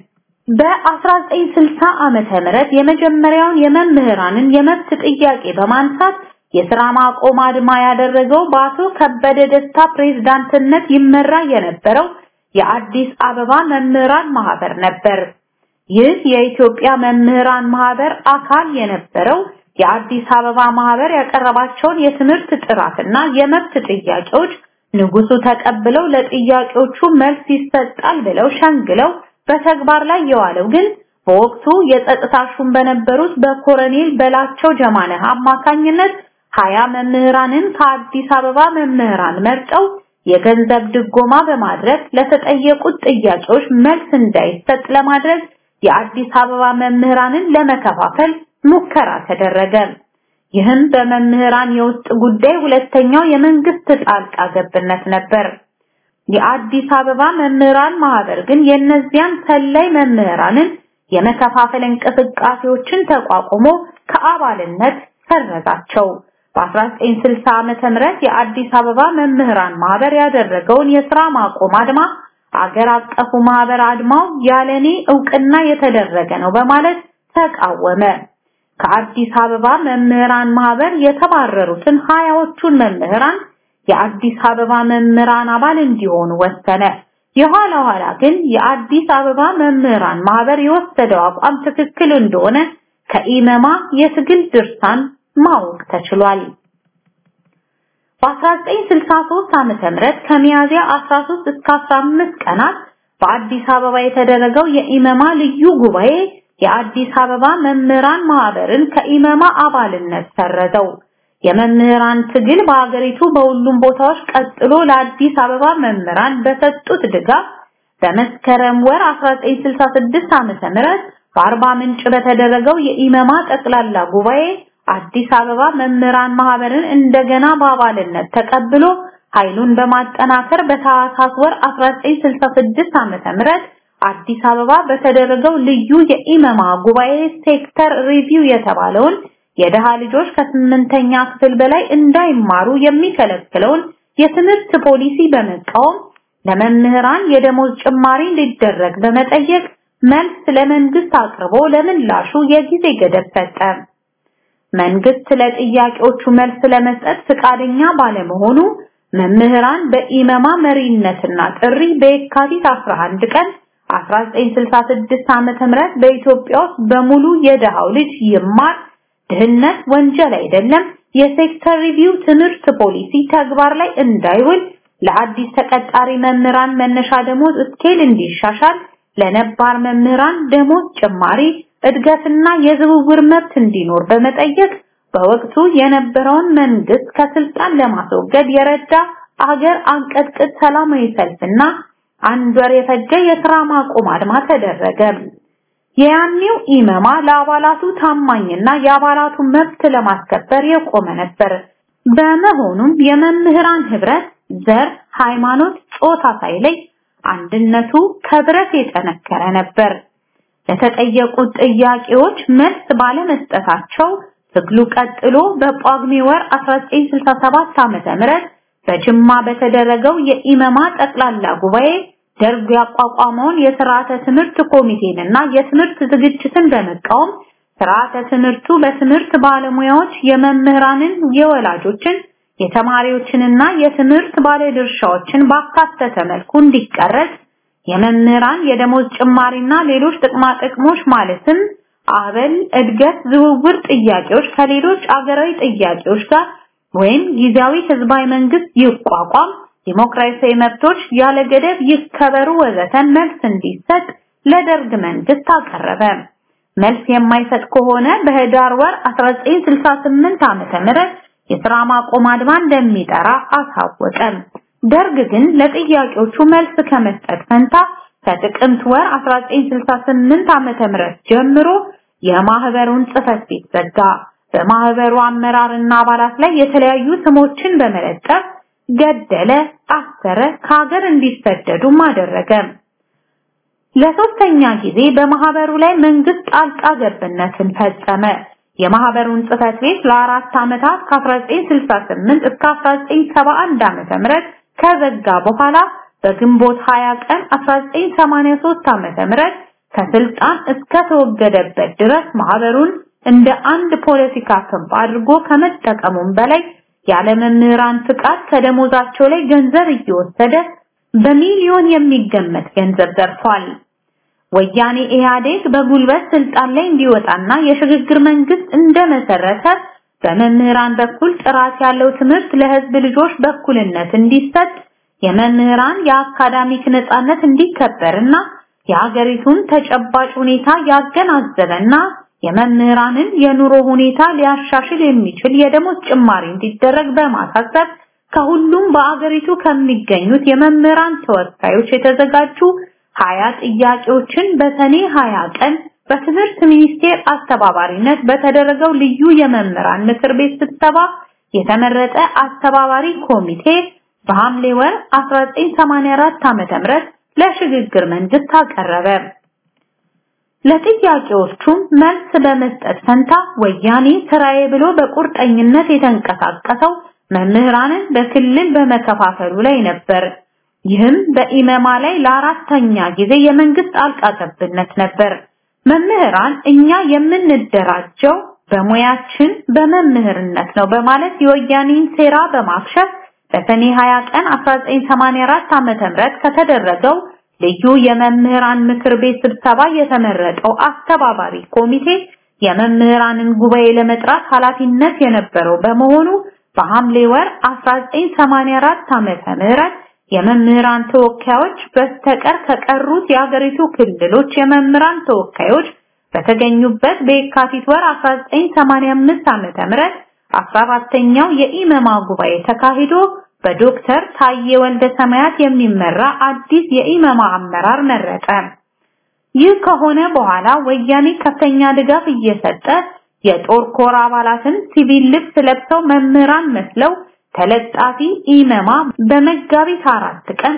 [SPEAKER 7] በ1960 ዓመተ ምህረት የመጀመሪያውን የመምህራንን የመብት ጥያቄ በማንሳት የሥራ ማቆም አድማ ያደረገው በአቶ ከበደ ደስታ ፕሬዝዳንትነት ይመራ የነበረው የአዲስ አበባ መምህራን ማህበር ነበር። ይህ የኢትዮጵያ መምህራን ማህበር አካል የነበረው የአዲስ አበባ ማህበር ያቀረባቸውን የትምህርት ጥራትና የመብት ጥያቄዎች ንጉሱ ተቀብለው ለጥያቄዎቹ መልስ ይሰጣል ብለው ሸንግለው በተግባር ላይ የዋለው ግን በወቅቱ የጸጥታ ሹም በነበሩት በኮሎኔል በላቸው ጀማነህ አማካኝነት ሀያ መምህራንን ከአዲስ አበባ መምህራን መርጠው የገንዘብ ድጎማ በማድረግ ለተጠየቁት ጥያቄዎች መልስ እንዳይሰጥ ለማድረግ የአዲስ አበባ መምህራንን ለመከፋፈል ሙከራ ተደረገ። ይህም በመምህራን የውስጥ ጉዳይ ሁለተኛው የመንግስት ጣልቃ ገብነት ነበር። የአዲስ አበባ መምህራን ማህበር ግን የእነዚያን ሰላይ መምህራንን የመከፋፈል እንቅስቃሴዎችን ተቋቁሞ ከአባልነት ሰረዛቸው። በ1960 ዓመተ ምህረት የአዲስ አበባ መምህራን ማህበር ያደረገውን የሥራ ማቆም አድማ አገር አቀፉ ማህበር አድማው ያለኔ እውቅና የተደረገ ነው በማለት ተቃወመ። ከአዲስ አበባ መምህራን ማህበር የተባረሩትን ሀያዎቹን መምህራን የአዲስ አበባ መምህራን አባል እንዲሆኑ ወሰነ። የኋላ ኋላ ግን የአዲስ አበባ መምህራን ማህበር የወሰደው አቋም ትክክል እንደሆነ ከኢመማ የትግል ድርሳን ማወቅ ተችሏል። በ1963 ዓመተ ምህረት ከሚያዚያ 13 እስከ 15 ቀናት በአዲስ አበባ የተደረገው የኢመማ ልዩ ጉባኤ የአዲስ አበባ መምህራን ማህበርን ከኢመማ አባልነት ሰረዘው። የመምህራን ትግል በአገሪቱ በሁሉም ቦታዎች ቀጥሎ ለአዲስ አበባ መምህራን በሰጡት ድጋፍ በመስከረም ወር 1966 ዓመተ ምህረት በአርባ ምንጭ በተደረገው የኢመማ ጠቅላላ ጉባኤ አዲስ አበባ መምህራን ማህበርን እንደገና በአባልነት ተቀብሎ ኃይሉን በማጠናከር በታህሳስ ወር 1966 ዓመተ ምህረት አዲስ አበባ በተደረገው ልዩ የኢመማ ጉባኤ ሴክተር ሪቪው የተባለውን የደሃ ልጆች ከስምንተኛ ክፍል በላይ እንዳይማሩ የሚከለክለውን የትምህርት ፖሊሲ በመቃወም ለመምህራን የደሞዝ ጭማሪ እንዲደረግ በመጠየቅ መልስ ለመንግስት አቅርቦ ለምላሹ የጊዜ ገደብ ሰጠ። መንግስት ለጥያቄዎቹ መልስ ለመስጠት ፍቃደኛ ባለመሆኑ መምህራን በኢመማ መሪነትና ጥሪ በየካቲት 11 ቀን 1966 ዓመተ ምህረት በኢትዮጵያ ውስጥ በሙሉ የደሃው ልጅ ይማር፣ ድህነት ወንጀል አይደለም፣ የሴክተር ሪቪው ትምህርት ፖሊሲ ተግባር ላይ እንዳይውል፣ ለአዲስ ተቀጣሪ መምህራን መነሻ ደሞዝ ስኬል እንዲሻሻል፣ ለነባር መምህራን ደሞዝ ጭማሪ እድገትና የዝውውር መብት እንዲኖር በመጠየቅ በወቅቱ የነበረውን መንግስት ከስልጣን ለማስወገድ የረዳ አገር አንቀጥቅጥ ሰላማዊ ሰልፍና አንድ ወር የፈጀ የሥራ ማቆም አድማ ተደረገ። የያኔው ኢመማ ለአባላቱ ታማኝና የአባላቱን መብት ለማስከበር የቆመ ነበር። በመሆኑም የመምህራን ህብረት ዘር፣ ሃይማኖት፣ ጾታ ሳይለይ አንድነቱ ከብረት የጠነከረ ነበር። ለተጠየቁት ጥያቄዎች መልስ ባለመስጠታቸው ትግሉ ቀጥሎ በጳጉሜ ወር 1967 ዓመተ ምህረት በጅማ በተደረገው የኢመማ ጠቅላላ ጉባኤ ደርግ ያቋቋመውን የስርዓተ ትምህርት ኮሚቴንና የትምህርት ዝግጅትን በመቃወም ስርዓተ ትምህርቱ በትምህርት ባለሙያዎች የመምህራንን፣ የወላጆችን፣ የተማሪዎችንና የትምህርት ባለድርሻዎችን ባካተተ መልኩ እንዲቀረጽ የመምህራን የደሞዝ ጭማሪና ሌሎች ጥቅማ ጥቅሞች ማለትም አበል፣ እድገት፣ ዝውውር ጥያቄዎች ከሌሎች አገራዊ ጥያቄዎች ጋር ወይም ጊዜያዊ ህዝባዊ መንግስት ይቋቋም፣ ዲሞክራሲያዊ መብቶች ያለ ገደብ ይከበሩ ወዘተ መልስ እንዲሰጥ ለደርግ መንግስት አቀረበ። መልስ የማይሰጥ ከሆነ በህዳር ወር 1968 ዓመተ ምህረት የሥራ ማቆም አድማ እንደሚጠራ አሳወቀ። ደርግ ግን ለጥያቄዎቹ መልስ ከመስጠት ፈንታ ከጥቅምት ወር 1968 ዓመተ ምህረት ጀምሮ የማህበሩን ጽህፈት ቤት ዘጋ። በማህበሩ አመራርና አባላት ላይ የተለያዩ ስሞችን በመለጠፍ ገደለ፣ አሰረ፣ ከሀገር እንዲሰደዱም አደረገ። ለሶስተኛ ጊዜ በማህበሩ ላይ መንግስት ጣልቃ ገብነትን ፈጸመ። የማህበሩን ጽህፈት ቤት ለአራት ዓመታት ከ1968 እስከ 1971 ዓመተ ምህረት ከዘጋ በኋላ በግንቦት 20 ቀን 1983 ዓመተ ምህረት ከስልጣን እስከ ተወገደበት ድረስ ማህበሩን እንደ አንድ ፖለቲካ ክንፍ አድርጎ ከመጠቀሙም በላይ ያለ መምህራን ፍቃድ ከደሞዛቸው ላይ ገንዘብ እየወሰደ በሚሊዮን የሚገመት ገንዘብ ዘርፏል። ወያኔ ኢህአዴግ በጉልበት ስልጣን ላይ እንዲወጣና የሽግግር መንግስት እንደመሰረተ በመምህራን በኩል ጥራት ያለው ትምህርት ለህዝብ ልጆች በኩልነት እንዲሰጥ የመምህራን የአካዳሚክ ነጻነት እንዲከበርና የሀገሪቱን ተጨባጭ ሁኔታ ያገናዘበና የመምህራንን የኑሮ ሁኔታ ሊያሻሽል የሚችል የደሞዝ ጭማሪ እንዲደረግ በማሳሰብ ከሁሉም በአገሪቱ ከሚገኙት የመምህራን ተወካዮች የተዘጋጁ ሀያ ጥያቄዎችን በሰኔ ሀያ ቀን በትምህርት ሚኒስቴር አስተባባሪነት በተደረገው ልዩ የመምህራን ምክር ቤት ስብሰባ የተመረጠ አስተባባሪ ኮሚቴ በሐምሌ ወር 1984 ዓ.ም ለሽግግር መንግስት አቀረበ። ለጥያቄዎቹም መልስ በመስጠት ፈንታ ወያኔ ስራዬ ብሎ በቁርጠኝነት የተንቀሳቀሰው መምህራንን በክልል በመከፋፈሉ ላይ ነበር። ይህም በኢመማ ላይ ለአራተኛ ጊዜ የመንግስት ጣልቃ ገብነት ነበር። መምህራን እኛ የምንደራጀው በሙያችን በመምህርነት ነው በማለት የወያኔን ሴራ በማክሸፍ በሰኔ 20 ቀን 1984 ዓመተ ምህረት ከተደረገው ልዩ የመምህራን ምክር ቤት ስብሰባ የተመረጠው አስተባባሪ ኮሚቴ የመምህራንን ጉባኤ ለመጥራት ኃላፊነት የነበረው በመሆኑ በሐምሌ ወር 1984 ዓመተ ምህረት የመምህራን ተወካዮች በስተቀር ከቀሩት የሀገሪቱ ክልሎች የመምህራን ተወካዮች በተገኙበት በየካቲት ወር 1985 ዓመተ ምህረት 14ኛው የኢመማ ጉባኤ ተካሂዶ በዶክተር ታዬ ወልደ ሰማያት የሚመራ አዲስ የኢመማ አመራር መረጠ። ይህ ከሆነ በኋላ ወያኔ ከፍተኛ ድጋፍ እየሰጠ የጦር ኮር አባላትን ሲቪል ልብስ ለብሰው መምህራን መስለው ተለጣፊ ኢመማ በመጋቢት አራት ቀን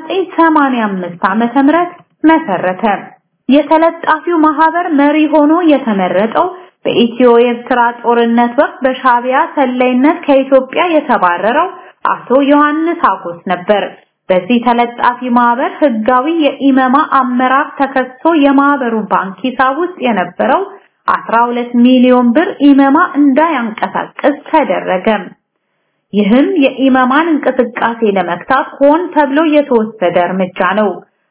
[SPEAKER 7] 1985 ዓመተ ምህረት መሰረተ። የተለጣፊው ማህበር መሪ ሆኖ የተመረጠው በኢትዮ ኤርትራ ጦርነት ወቅት በሻቢያ ሰላይነት ከኢትዮጵያ የተባረረው አቶ ዮሐንስ አጎስ ነበር። በዚህ ተለጣፊ ማህበር ህጋዊ የኢመማ አመራር ተከሶ የማህበሩ ባንክ ሂሳብ ውስጥ የነበረው 12 ሚሊዮን ብር ኢመማ እንዳያንቀሳቅስ ተደረገ። ይህም የኢመማን እንቅስቃሴ ለመክታት ሆን ተብሎ የተወሰደ እርምጃ ነው።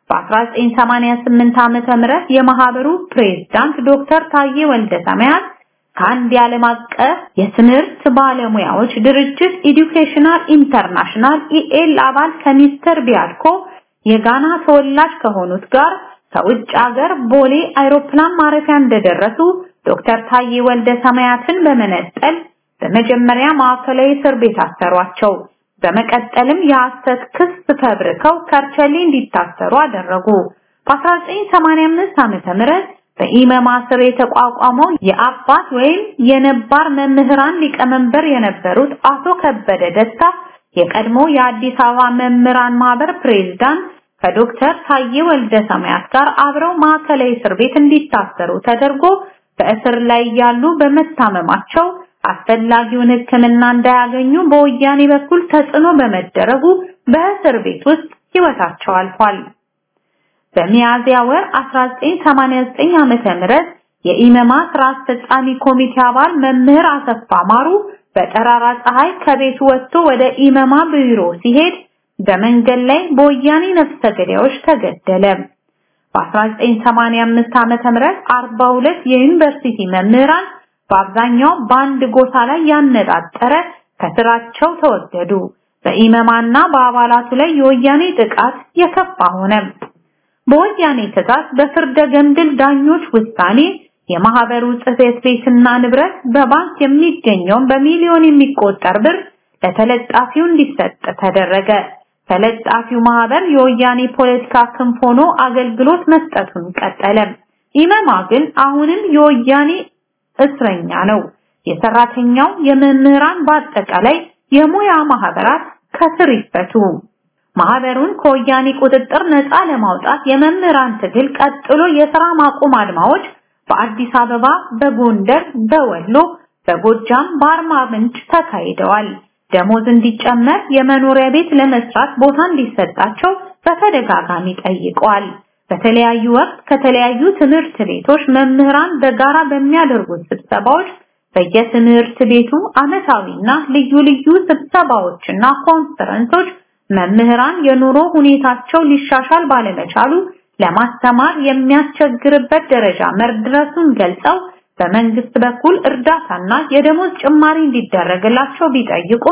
[SPEAKER 7] በ1988 ዓመተ ምህረት የማህበሩ ፕሬዝዳንት ዶክተር ታዬ ወልደ ሰማያት ከአንድ የዓለም አቀፍ የትምህርት ባለሙያዎች ድርጅት ኤዱኬሽናል ኢንተርናሽናል ኢኤል አባል ከሚስተር ቢያድኮ የጋና ተወላጅ ከሆኑት ጋር ከውጭ ሀገር ቦሌ አይሮፕላን ማረፊያ እንደደረሱ ዶክተር ታዬ ወልደ ሰማያትን በመነጠል በመጀመሪያ ማዕከላዊ እስር ቤት አሰሯቸው። በመቀጠልም የሐሰት ክስ ፈብርከው ከርቸሌ እንዲታሰሩ አደረጉ። በ1985 ዓመተ ምህረት በኢመማ ስር የተቋቋመው የአባት ወይም የነባር መምህራን ሊቀመንበር የነበሩት አቶ ከበደ ደስታ የቀድሞ የአዲስ አበባ መምህራን ማህበር ፕሬዝዳንት ከዶክተር ታዬ ወልደ ሰማያት ጋር አብረው ማዕከላዊ እስር ቤት እንዲታሰሩ ተደርጎ በእስር ላይ ያሉ በመታመማቸው አስፈላጊውን ሕክምና እንዳያገኙ በወያኔ በኩል ተጽዕኖ በመደረጉ በእስር ቤት ውስጥ ህይወታቸው አልፏል። በሚያዝያ ወር 1989 ዓመተ ምህረት የኢመማ ስራ አስፈጻሚ ኮሚቴ አባል መምህር አሰፋ ማሩ በጠራራ ፀሐይ ከቤቱ ወጥቶ ወደ ኢመማ ቢሮ ሲሄድ በመንገድ ላይ በወያኔ ነፍሰ ገዳዮች ተገደለ። በ1985 ዓመተ ምህረት 42 የዩኒቨርሲቲ መምህራን በአብዛኛው በአንድ ጎሳ ላይ ያነጣጠረ ከስራቸው ተወገዱ። በኢመማና በአባላቱ ላይ የወያኔ ጥቃት የከፋ ሆነ። በወያኔ ትዕዛዝ በፍርደ ገምድል ዳኞች ውሳኔ የማህበሩ ጽሕፈት ቤትና ንብረት በባንክ የሚገኘውን በሚሊዮን የሚቆጠር ብር ለተለጣፊው እንዲሰጥ ተደረገ። ተለጣፊው ማህበር የወያኔ ፖለቲካ ክንፍ ሆኖ አገልግሎት መስጠቱን ቀጠለ። ኢመማ ግን አሁንም የወያኔ እስረኛ ነው። የሰራተኛው፣ የመምህራን በአጠቃላይ የሙያ ማህበራት ከስር ይፈቱ። ማህበሩን ከወያኔ ቁጥጥር ነፃ ለማውጣት የመምህራን ትግል ቀጥሎ የሥራ ማቆም አድማዎች በአዲስ አበባ፣ በጎንደር፣ በወሎ፣ በጎጃም፣ በአርማ ምንጭ ተካሂደዋል። ደሞዝ እንዲጨመር፣ የመኖሪያ ቤት ለመስራት ቦታ እንዲሰጣቸው በተደጋጋሚ ጠይቀዋል። በተለያዩ ወቅት ከተለያዩ ትምህርት ቤቶች መምህራን በጋራ በሚያደርጉት ስብሰባዎች በየትምህርት ቤቱ ዓመታዊና ልዩ ልዩ ስብሰባዎችና ኮንፈረንሶች መምህራን የኑሮ ሁኔታቸው ሊሻሻል ባለመቻሉ ለማስተማር የሚያስቸግርበት ደረጃ መድረሱን ገልጸው በመንግስት በኩል እርዳታና የደሞዝ ጭማሪ እንዲደረግላቸው ቢጠይቁም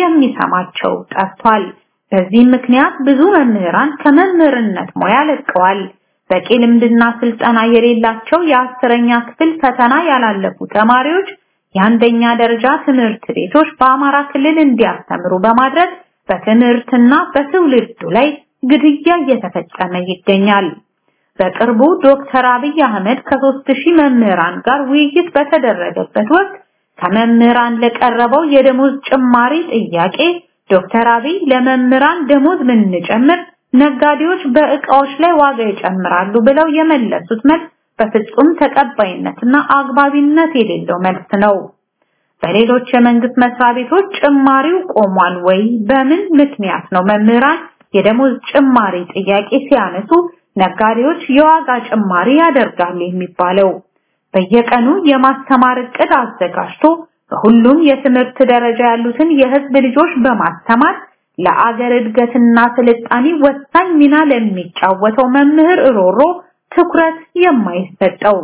[SPEAKER 7] የሚሰማቸው ጠፍቷል። በዚህ ምክንያት ብዙ መምህራን ከመምህርነት ሙያ ለቀዋል። በቂ ልምድና ስልጠና የሌላቸው የአስረኛ ክፍል ፈተና ያላለፉ ተማሪዎች የአንደኛ ደረጃ ትምህርት ቤቶች በአማራ ክልል እንዲያስተምሩ በማድረግ በትምህርትና በትውልዱ ላይ ግድያ እየተፈጸመ ይገኛል። በቅርቡ ዶክተር አብይ አህመድ ከሦስት ሺህ መምህራን ጋር ውይይት በተደረገበት ወቅት ከመምህራን ለቀረበው የደሞዝ ጭማሪ ጥያቄ ዶክተር አብይ ለመምህራን ደሞዝ ብንጨምር ነጋዴዎች በእቃዎች ላይ ዋጋ ይጨምራሉ ብለው የመለሱት መልስ በፍጹም ተቀባይነትና አግባቢነት የሌለው መልስ ነው። በሌሎች የመንግስት መስሪያ ቤቶች ጭማሪው ቆሟል ወይ? በምን ምክንያት ነው መምህራን የደሞዝ ጭማሪ ጥያቄ ሲያነሱ ነጋዴዎች የዋጋ ጭማሪ ያደርጋሉ የሚባለው? በየቀኑ የማስተማር እቅድ አዘጋጅቶ በሁሉም የትምህርት ደረጃ ያሉትን የህዝብ ልጆች በማስተማር ለአገር እድገትና ስልጣኔ ወሳኝ ሚና ለሚጫወተው መምህር ሮሮ ትኩረት የማይሰጠው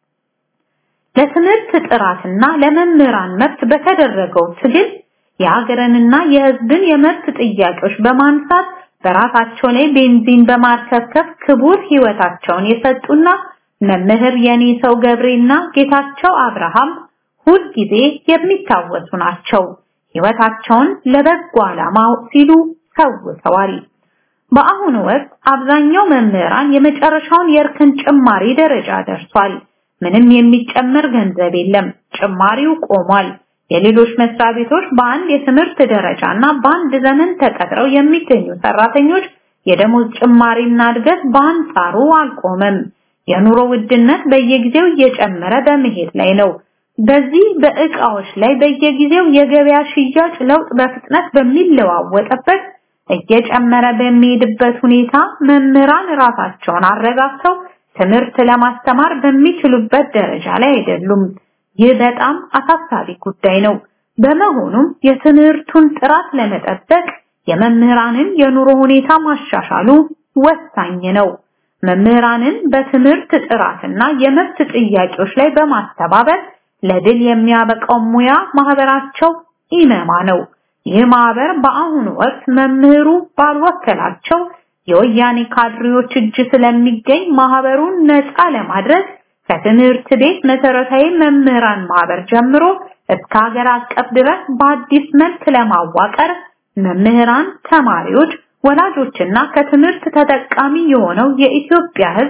[SPEAKER 7] ለትምህርት ጥራትና ለመምህራን መብት በተደረገው ትግል የሀገርንና የህዝብን የመብት ጥያቄዎች በማንሳት በራሳቸው ላይ ቤንዚን በማርከፍከፍ ክቡር ህይወታቸውን የሰጡና መምህር የኔ ሰው ገብሬና ጌታቸው አብርሃም ሁል ጊዜ የሚታወሱ ናቸው። ህይወታቸውን ለበጎ ዓላማ ሲሉ ሰውተዋል። በአሁኑ ወቅት አብዛኛው መምህራን የመጨረሻውን የእርከን ጭማሪ ደረጃ ደርሷል። ምንም የሚጨመር ገንዘብ የለም። ጭማሪው ቆሟል። የሌሎች መስሪያ ቤቶች በአንድ የትምህርት ደረጃና በአንድ ዘመን ተቀጥረው የሚገኙ ሰራተኞች የደሞዝ ጭማሪና እድገት በአንጻሩ አልቆመም። የኑሮ ውድነት በየጊዜው እየጨመረ በመሄድ ላይ ነው። በዚህ በእቃዎች ላይ በየጊዜው የገበያ ሽያጭ ለውጥ በፍጥነት በሚለዋወጥበት እየጨመረ በሚሄድበት ሁኔታ መምህራን ራሳቸውን አረጋግተው ትምህርት ለማስተማር በሚችሉበት ደረጃ ላይ አይደሉም። ይህ በጣም አሳሳቢ ጉዳይ ነው። በመሆኑም የትምህርቱን ጥራት ለመጠበቅ የመምህራንን የኑሮ ሁኔታ ማሻሻሉ ወሳኝ ነው። መምህራንን በትምህርት ጥራትና የመብት ጥያቄዎች ላይ በማስተባበር ለድል የሚያበቃው ሙያ ማህበራቸው ኢመማ ነው። ይህ ማህበር በአሁኑ ወቅት መምህሩ ባልወከላቸው የወያኔ ካድሬዎች እጅ ስለሚገኝ ማህበሩን ነፃ ለማድረግ ከትምህርት ቤት መሰረታዊ መምህራን ማህበር ጀምሮ እስከ ሀገር አቀፍ ድረስ በአዲስ መልክ ለማዋቀር መምህራን፣ ተማሪዎች፣ ወላጆችና ከትምህርት ተጠቃሚ የሆነው የኢትዮጵያ ሕዝብ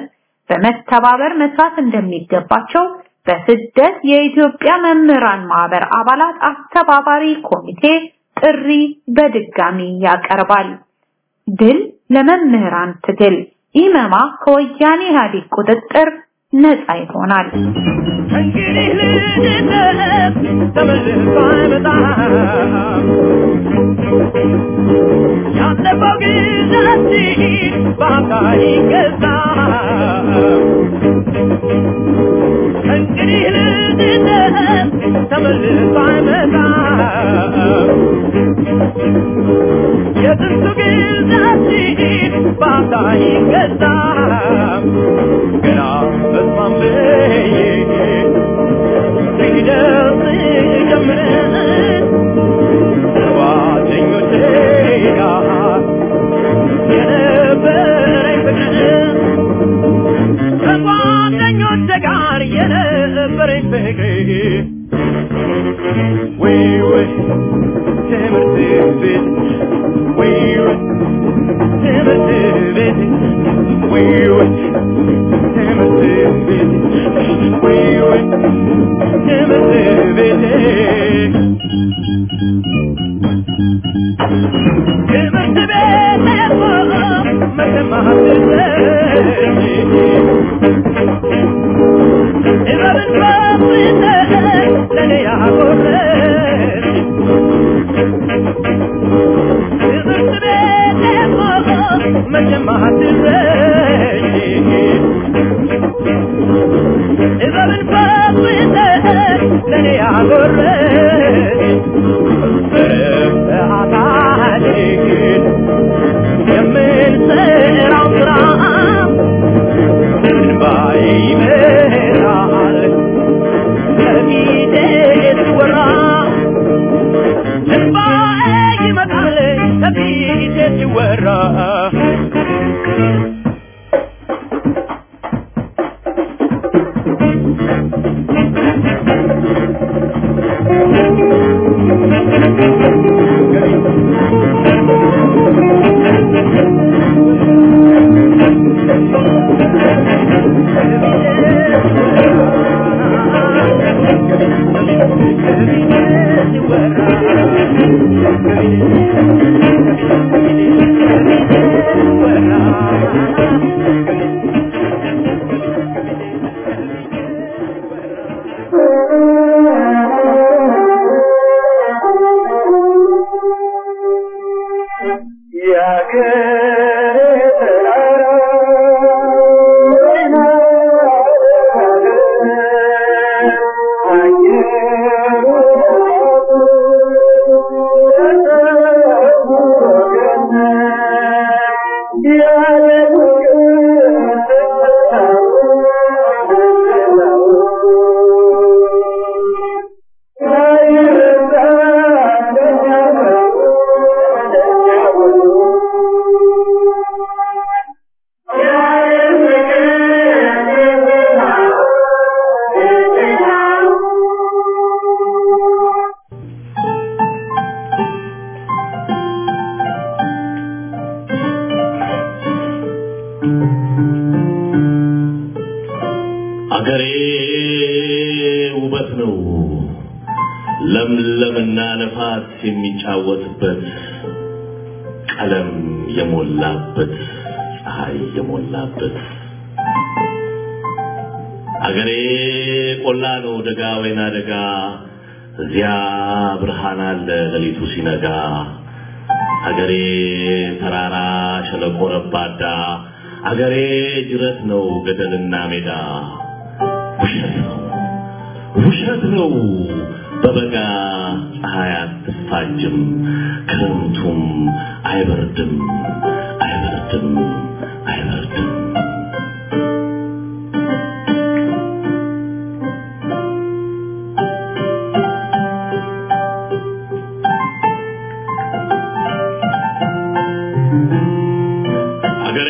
[SPEAKER 7] በመተባበር መስራት እንደሚገባቸው በስደት የኢትዮጵያ መምህራን ማህበር አባላት አስተባባሪ ኮሚቴ ጥሪ በድጋሚ ያቀርባል። ድል ለመምህራን ትግል! ኢመማ ከወያኔ ኢህአዴግ ቁጥጥር ነፃ ይሆናል።
[SPEAKER 6] እንግዲህ ልጅነት ተመልሶ አይመጣም። ያለፈው ጊዜያችን በአምሳ ይገዛል። እንግዲህ ልጅነት ተመልሶ አይመጣም። የጥንቱ ጊዜያችን በአምሳ ይገዛል። ገና በስማም ብዬ ሲደርስ ጀምረን ጓደኞቼ ጋር የነበረኝ ፍቅር ከጓደኞቼ ጋር የነበረኝ ፍቅር ወይ ወይ ትምህርት ቤት ወይ ወይ ትምህርት ቤት ወይ ወይ ትምህርት ቤት ወይ ወይ ትምህርት ቤት ትምህርት ቤት መሰማት እረብን በፍጥነት ለኔ ያጎረች ትምህርት ቤት መሰማት እረብን በፍጥነት ለኔ ያጎረች በሰዓታችን የምንሰራው ስራ እንባይ ይመራል ከፊቴ ሲወራ እንባይ ይመጣል ከፊቴ ሲወራ
[SPEAKER 3] አገሬ ውበት ነው ለምለምና ነፋስ የሚጫወትበት ቀለም የሞላበት ፀሐይ የሞላበት አገሬ ቆላ ነው ደጋ ወይና ደጋ እዚያ ብርሃን አለ ሌሊቱ ሲነጋ አገሬ ተራራ ሸለቆ ረባዳ አገሬ ጅረት ነው ገደልና ሜዳ ውሸት ነው ውሸት ነው በበጋ ፀሐይ አትፋጅም ክረምቱም አይበርድም አይበርድም አይበርድም አገሬ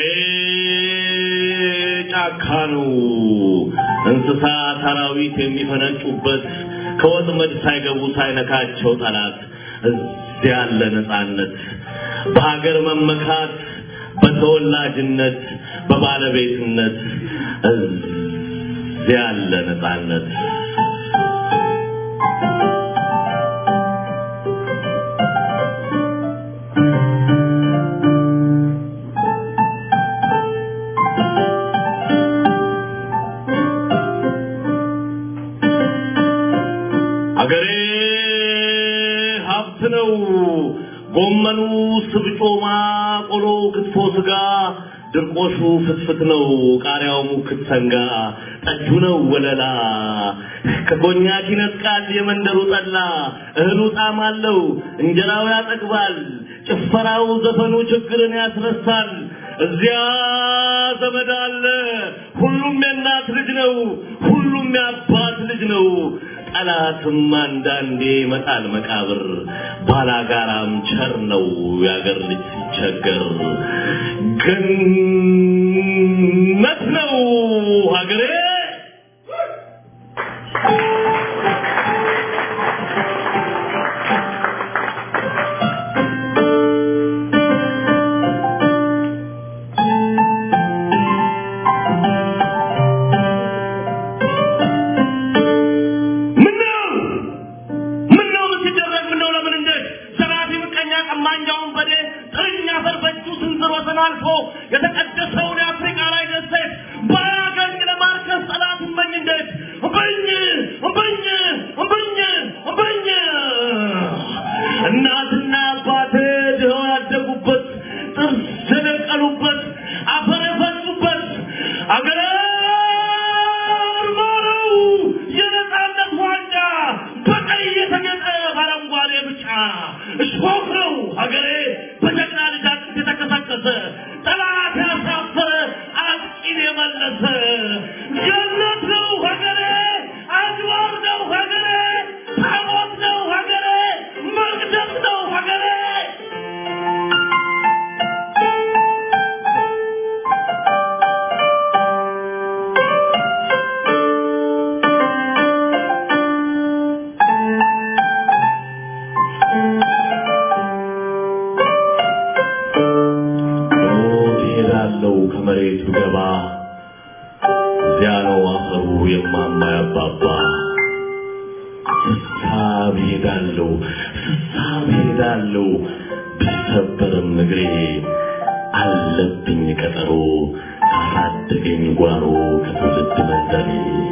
[SPEAKER 3] ጫካ ነው እንስሳ አራዊት የሚፈነጩበት ከወጥመድ ሳይገቡ ሳይነካቸው ጠላት እዚያ ያለ ነፃነት በሀገር መመካት በተወላጅነት በባለቤትነት እዚያ ያለ ነፃነት አገሬ ሀብት ነው። ጎመኑ፣ ስብጮማ፣ ቆሎ፣ ክትፎ፣ ስጋ፣ ድርቆሹ ፍትፍት ነው። ቃሪያው ሙክት ሰንጋ፣ ጠጁ ነው ወለላ። ከኮኛክ ይነጥቃል የመንደሩ ጠላ። እህሉ ጣዕም አለው፣ እንጀራው ያጠግባል። ጭፈራው፣ ዘፈኑ ችግርን ያስረሳል። እዚያ ዘመድ አለ። ሁሉም የእናት ልጅ ነው። ሁሉም የአባት ልጅ ነው። ጠላትም አንዳንዴ ይመጣል መቃብር። ባላጋራም ቸር ነው የአገር ልጅ ሲቸገር። ገነት ነው ሀገሬ። ምነው ምነው ሲደረግ ምነው ለምን እንዴት ዘራፊ ምቀኛ ቀማኛውን በዴ ጥርኛ አፈር በእጁ ስንዝር ወሰን አልፎ የተቀደሰውን የአፍሪካ ላይ ደሴት ባያገኝ ለማርከስ ጠላት እመኝ እንዴት እምብኝ እምብኝ እምብኝ እምብኝ እናትና አባቴ ድኸው ያደጉበት ጥርስ የደቀሉበት አፈር የፈሱበት አገሬ ማረው የነፃነት ዋንጫ በቀይ የተጌጠ በአረንጓዴ ብጫ እሾክ ነው ሀገሬ በጀግና ልጅ አጥንት የተከሰከሰ ጠላት ያሳፈረ አጥቂን የመለሰ ገነት ነው ሀገሬ አድባር ነው ሀገሬ ታቦት ነው ሀገሬ መቅደስ ነው ሀገሬ ሞት ይሄዳለው ከመሬቱ ገባ እዚያ ነው አፈሩ የማማ ያባባ ስሳብ ይሄዳለው ስሳብ ይሄዳለው ቢሰበርም እግሬ አለብኝ ቀጠሮ ካሳደገኝ ጓሮ ከትውልድ መንደሬ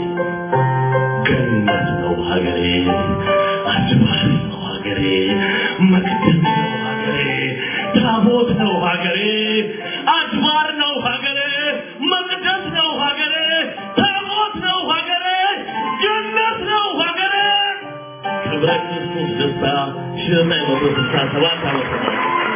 [SPEAKER 3] ገነት ነው ሀገሬ አድባር ነው ሀገሬ መቅደስ ነው ሀገሬ ታቦት ነው ሀገሬ አድባር ነው ሀገሬ መቅደስ ነው ሀገሬ ታቦት ነው ሀገሬ ጀነት ነው ሀገሬ ክብረ ክርስቶስ ደስታ ሺህ ዘጠኝ መቶ ስልሳ ሰባት ዓመተ ምህረት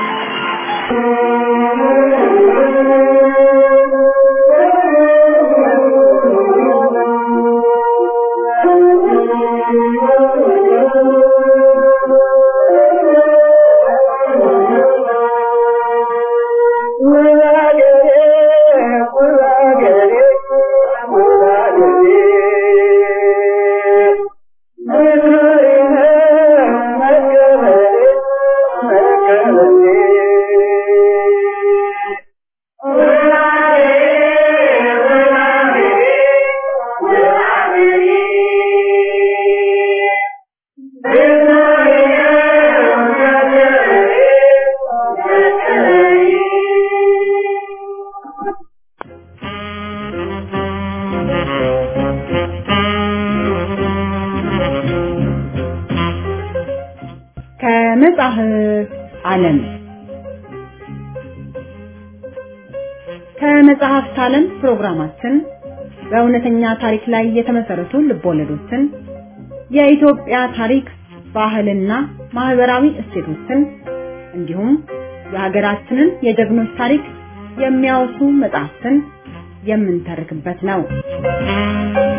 [SPEAKER 5] ከመጽሐፍ ዓለም ከመጽሐፍት ዓለም ፕሮግራማችን በእውነተኛ ታሪክ ላይ የተመሰረቱ ልቦለዶችን፣ የኢትዮጵያ ታሪክ፣ ባህልና ማህበራዊ እሴቶችን እንዲሁም የሀገራችንን የጀግኖች ታሪክ የሚያወሱ መጽሐፍትን የምንተርክበት ነው።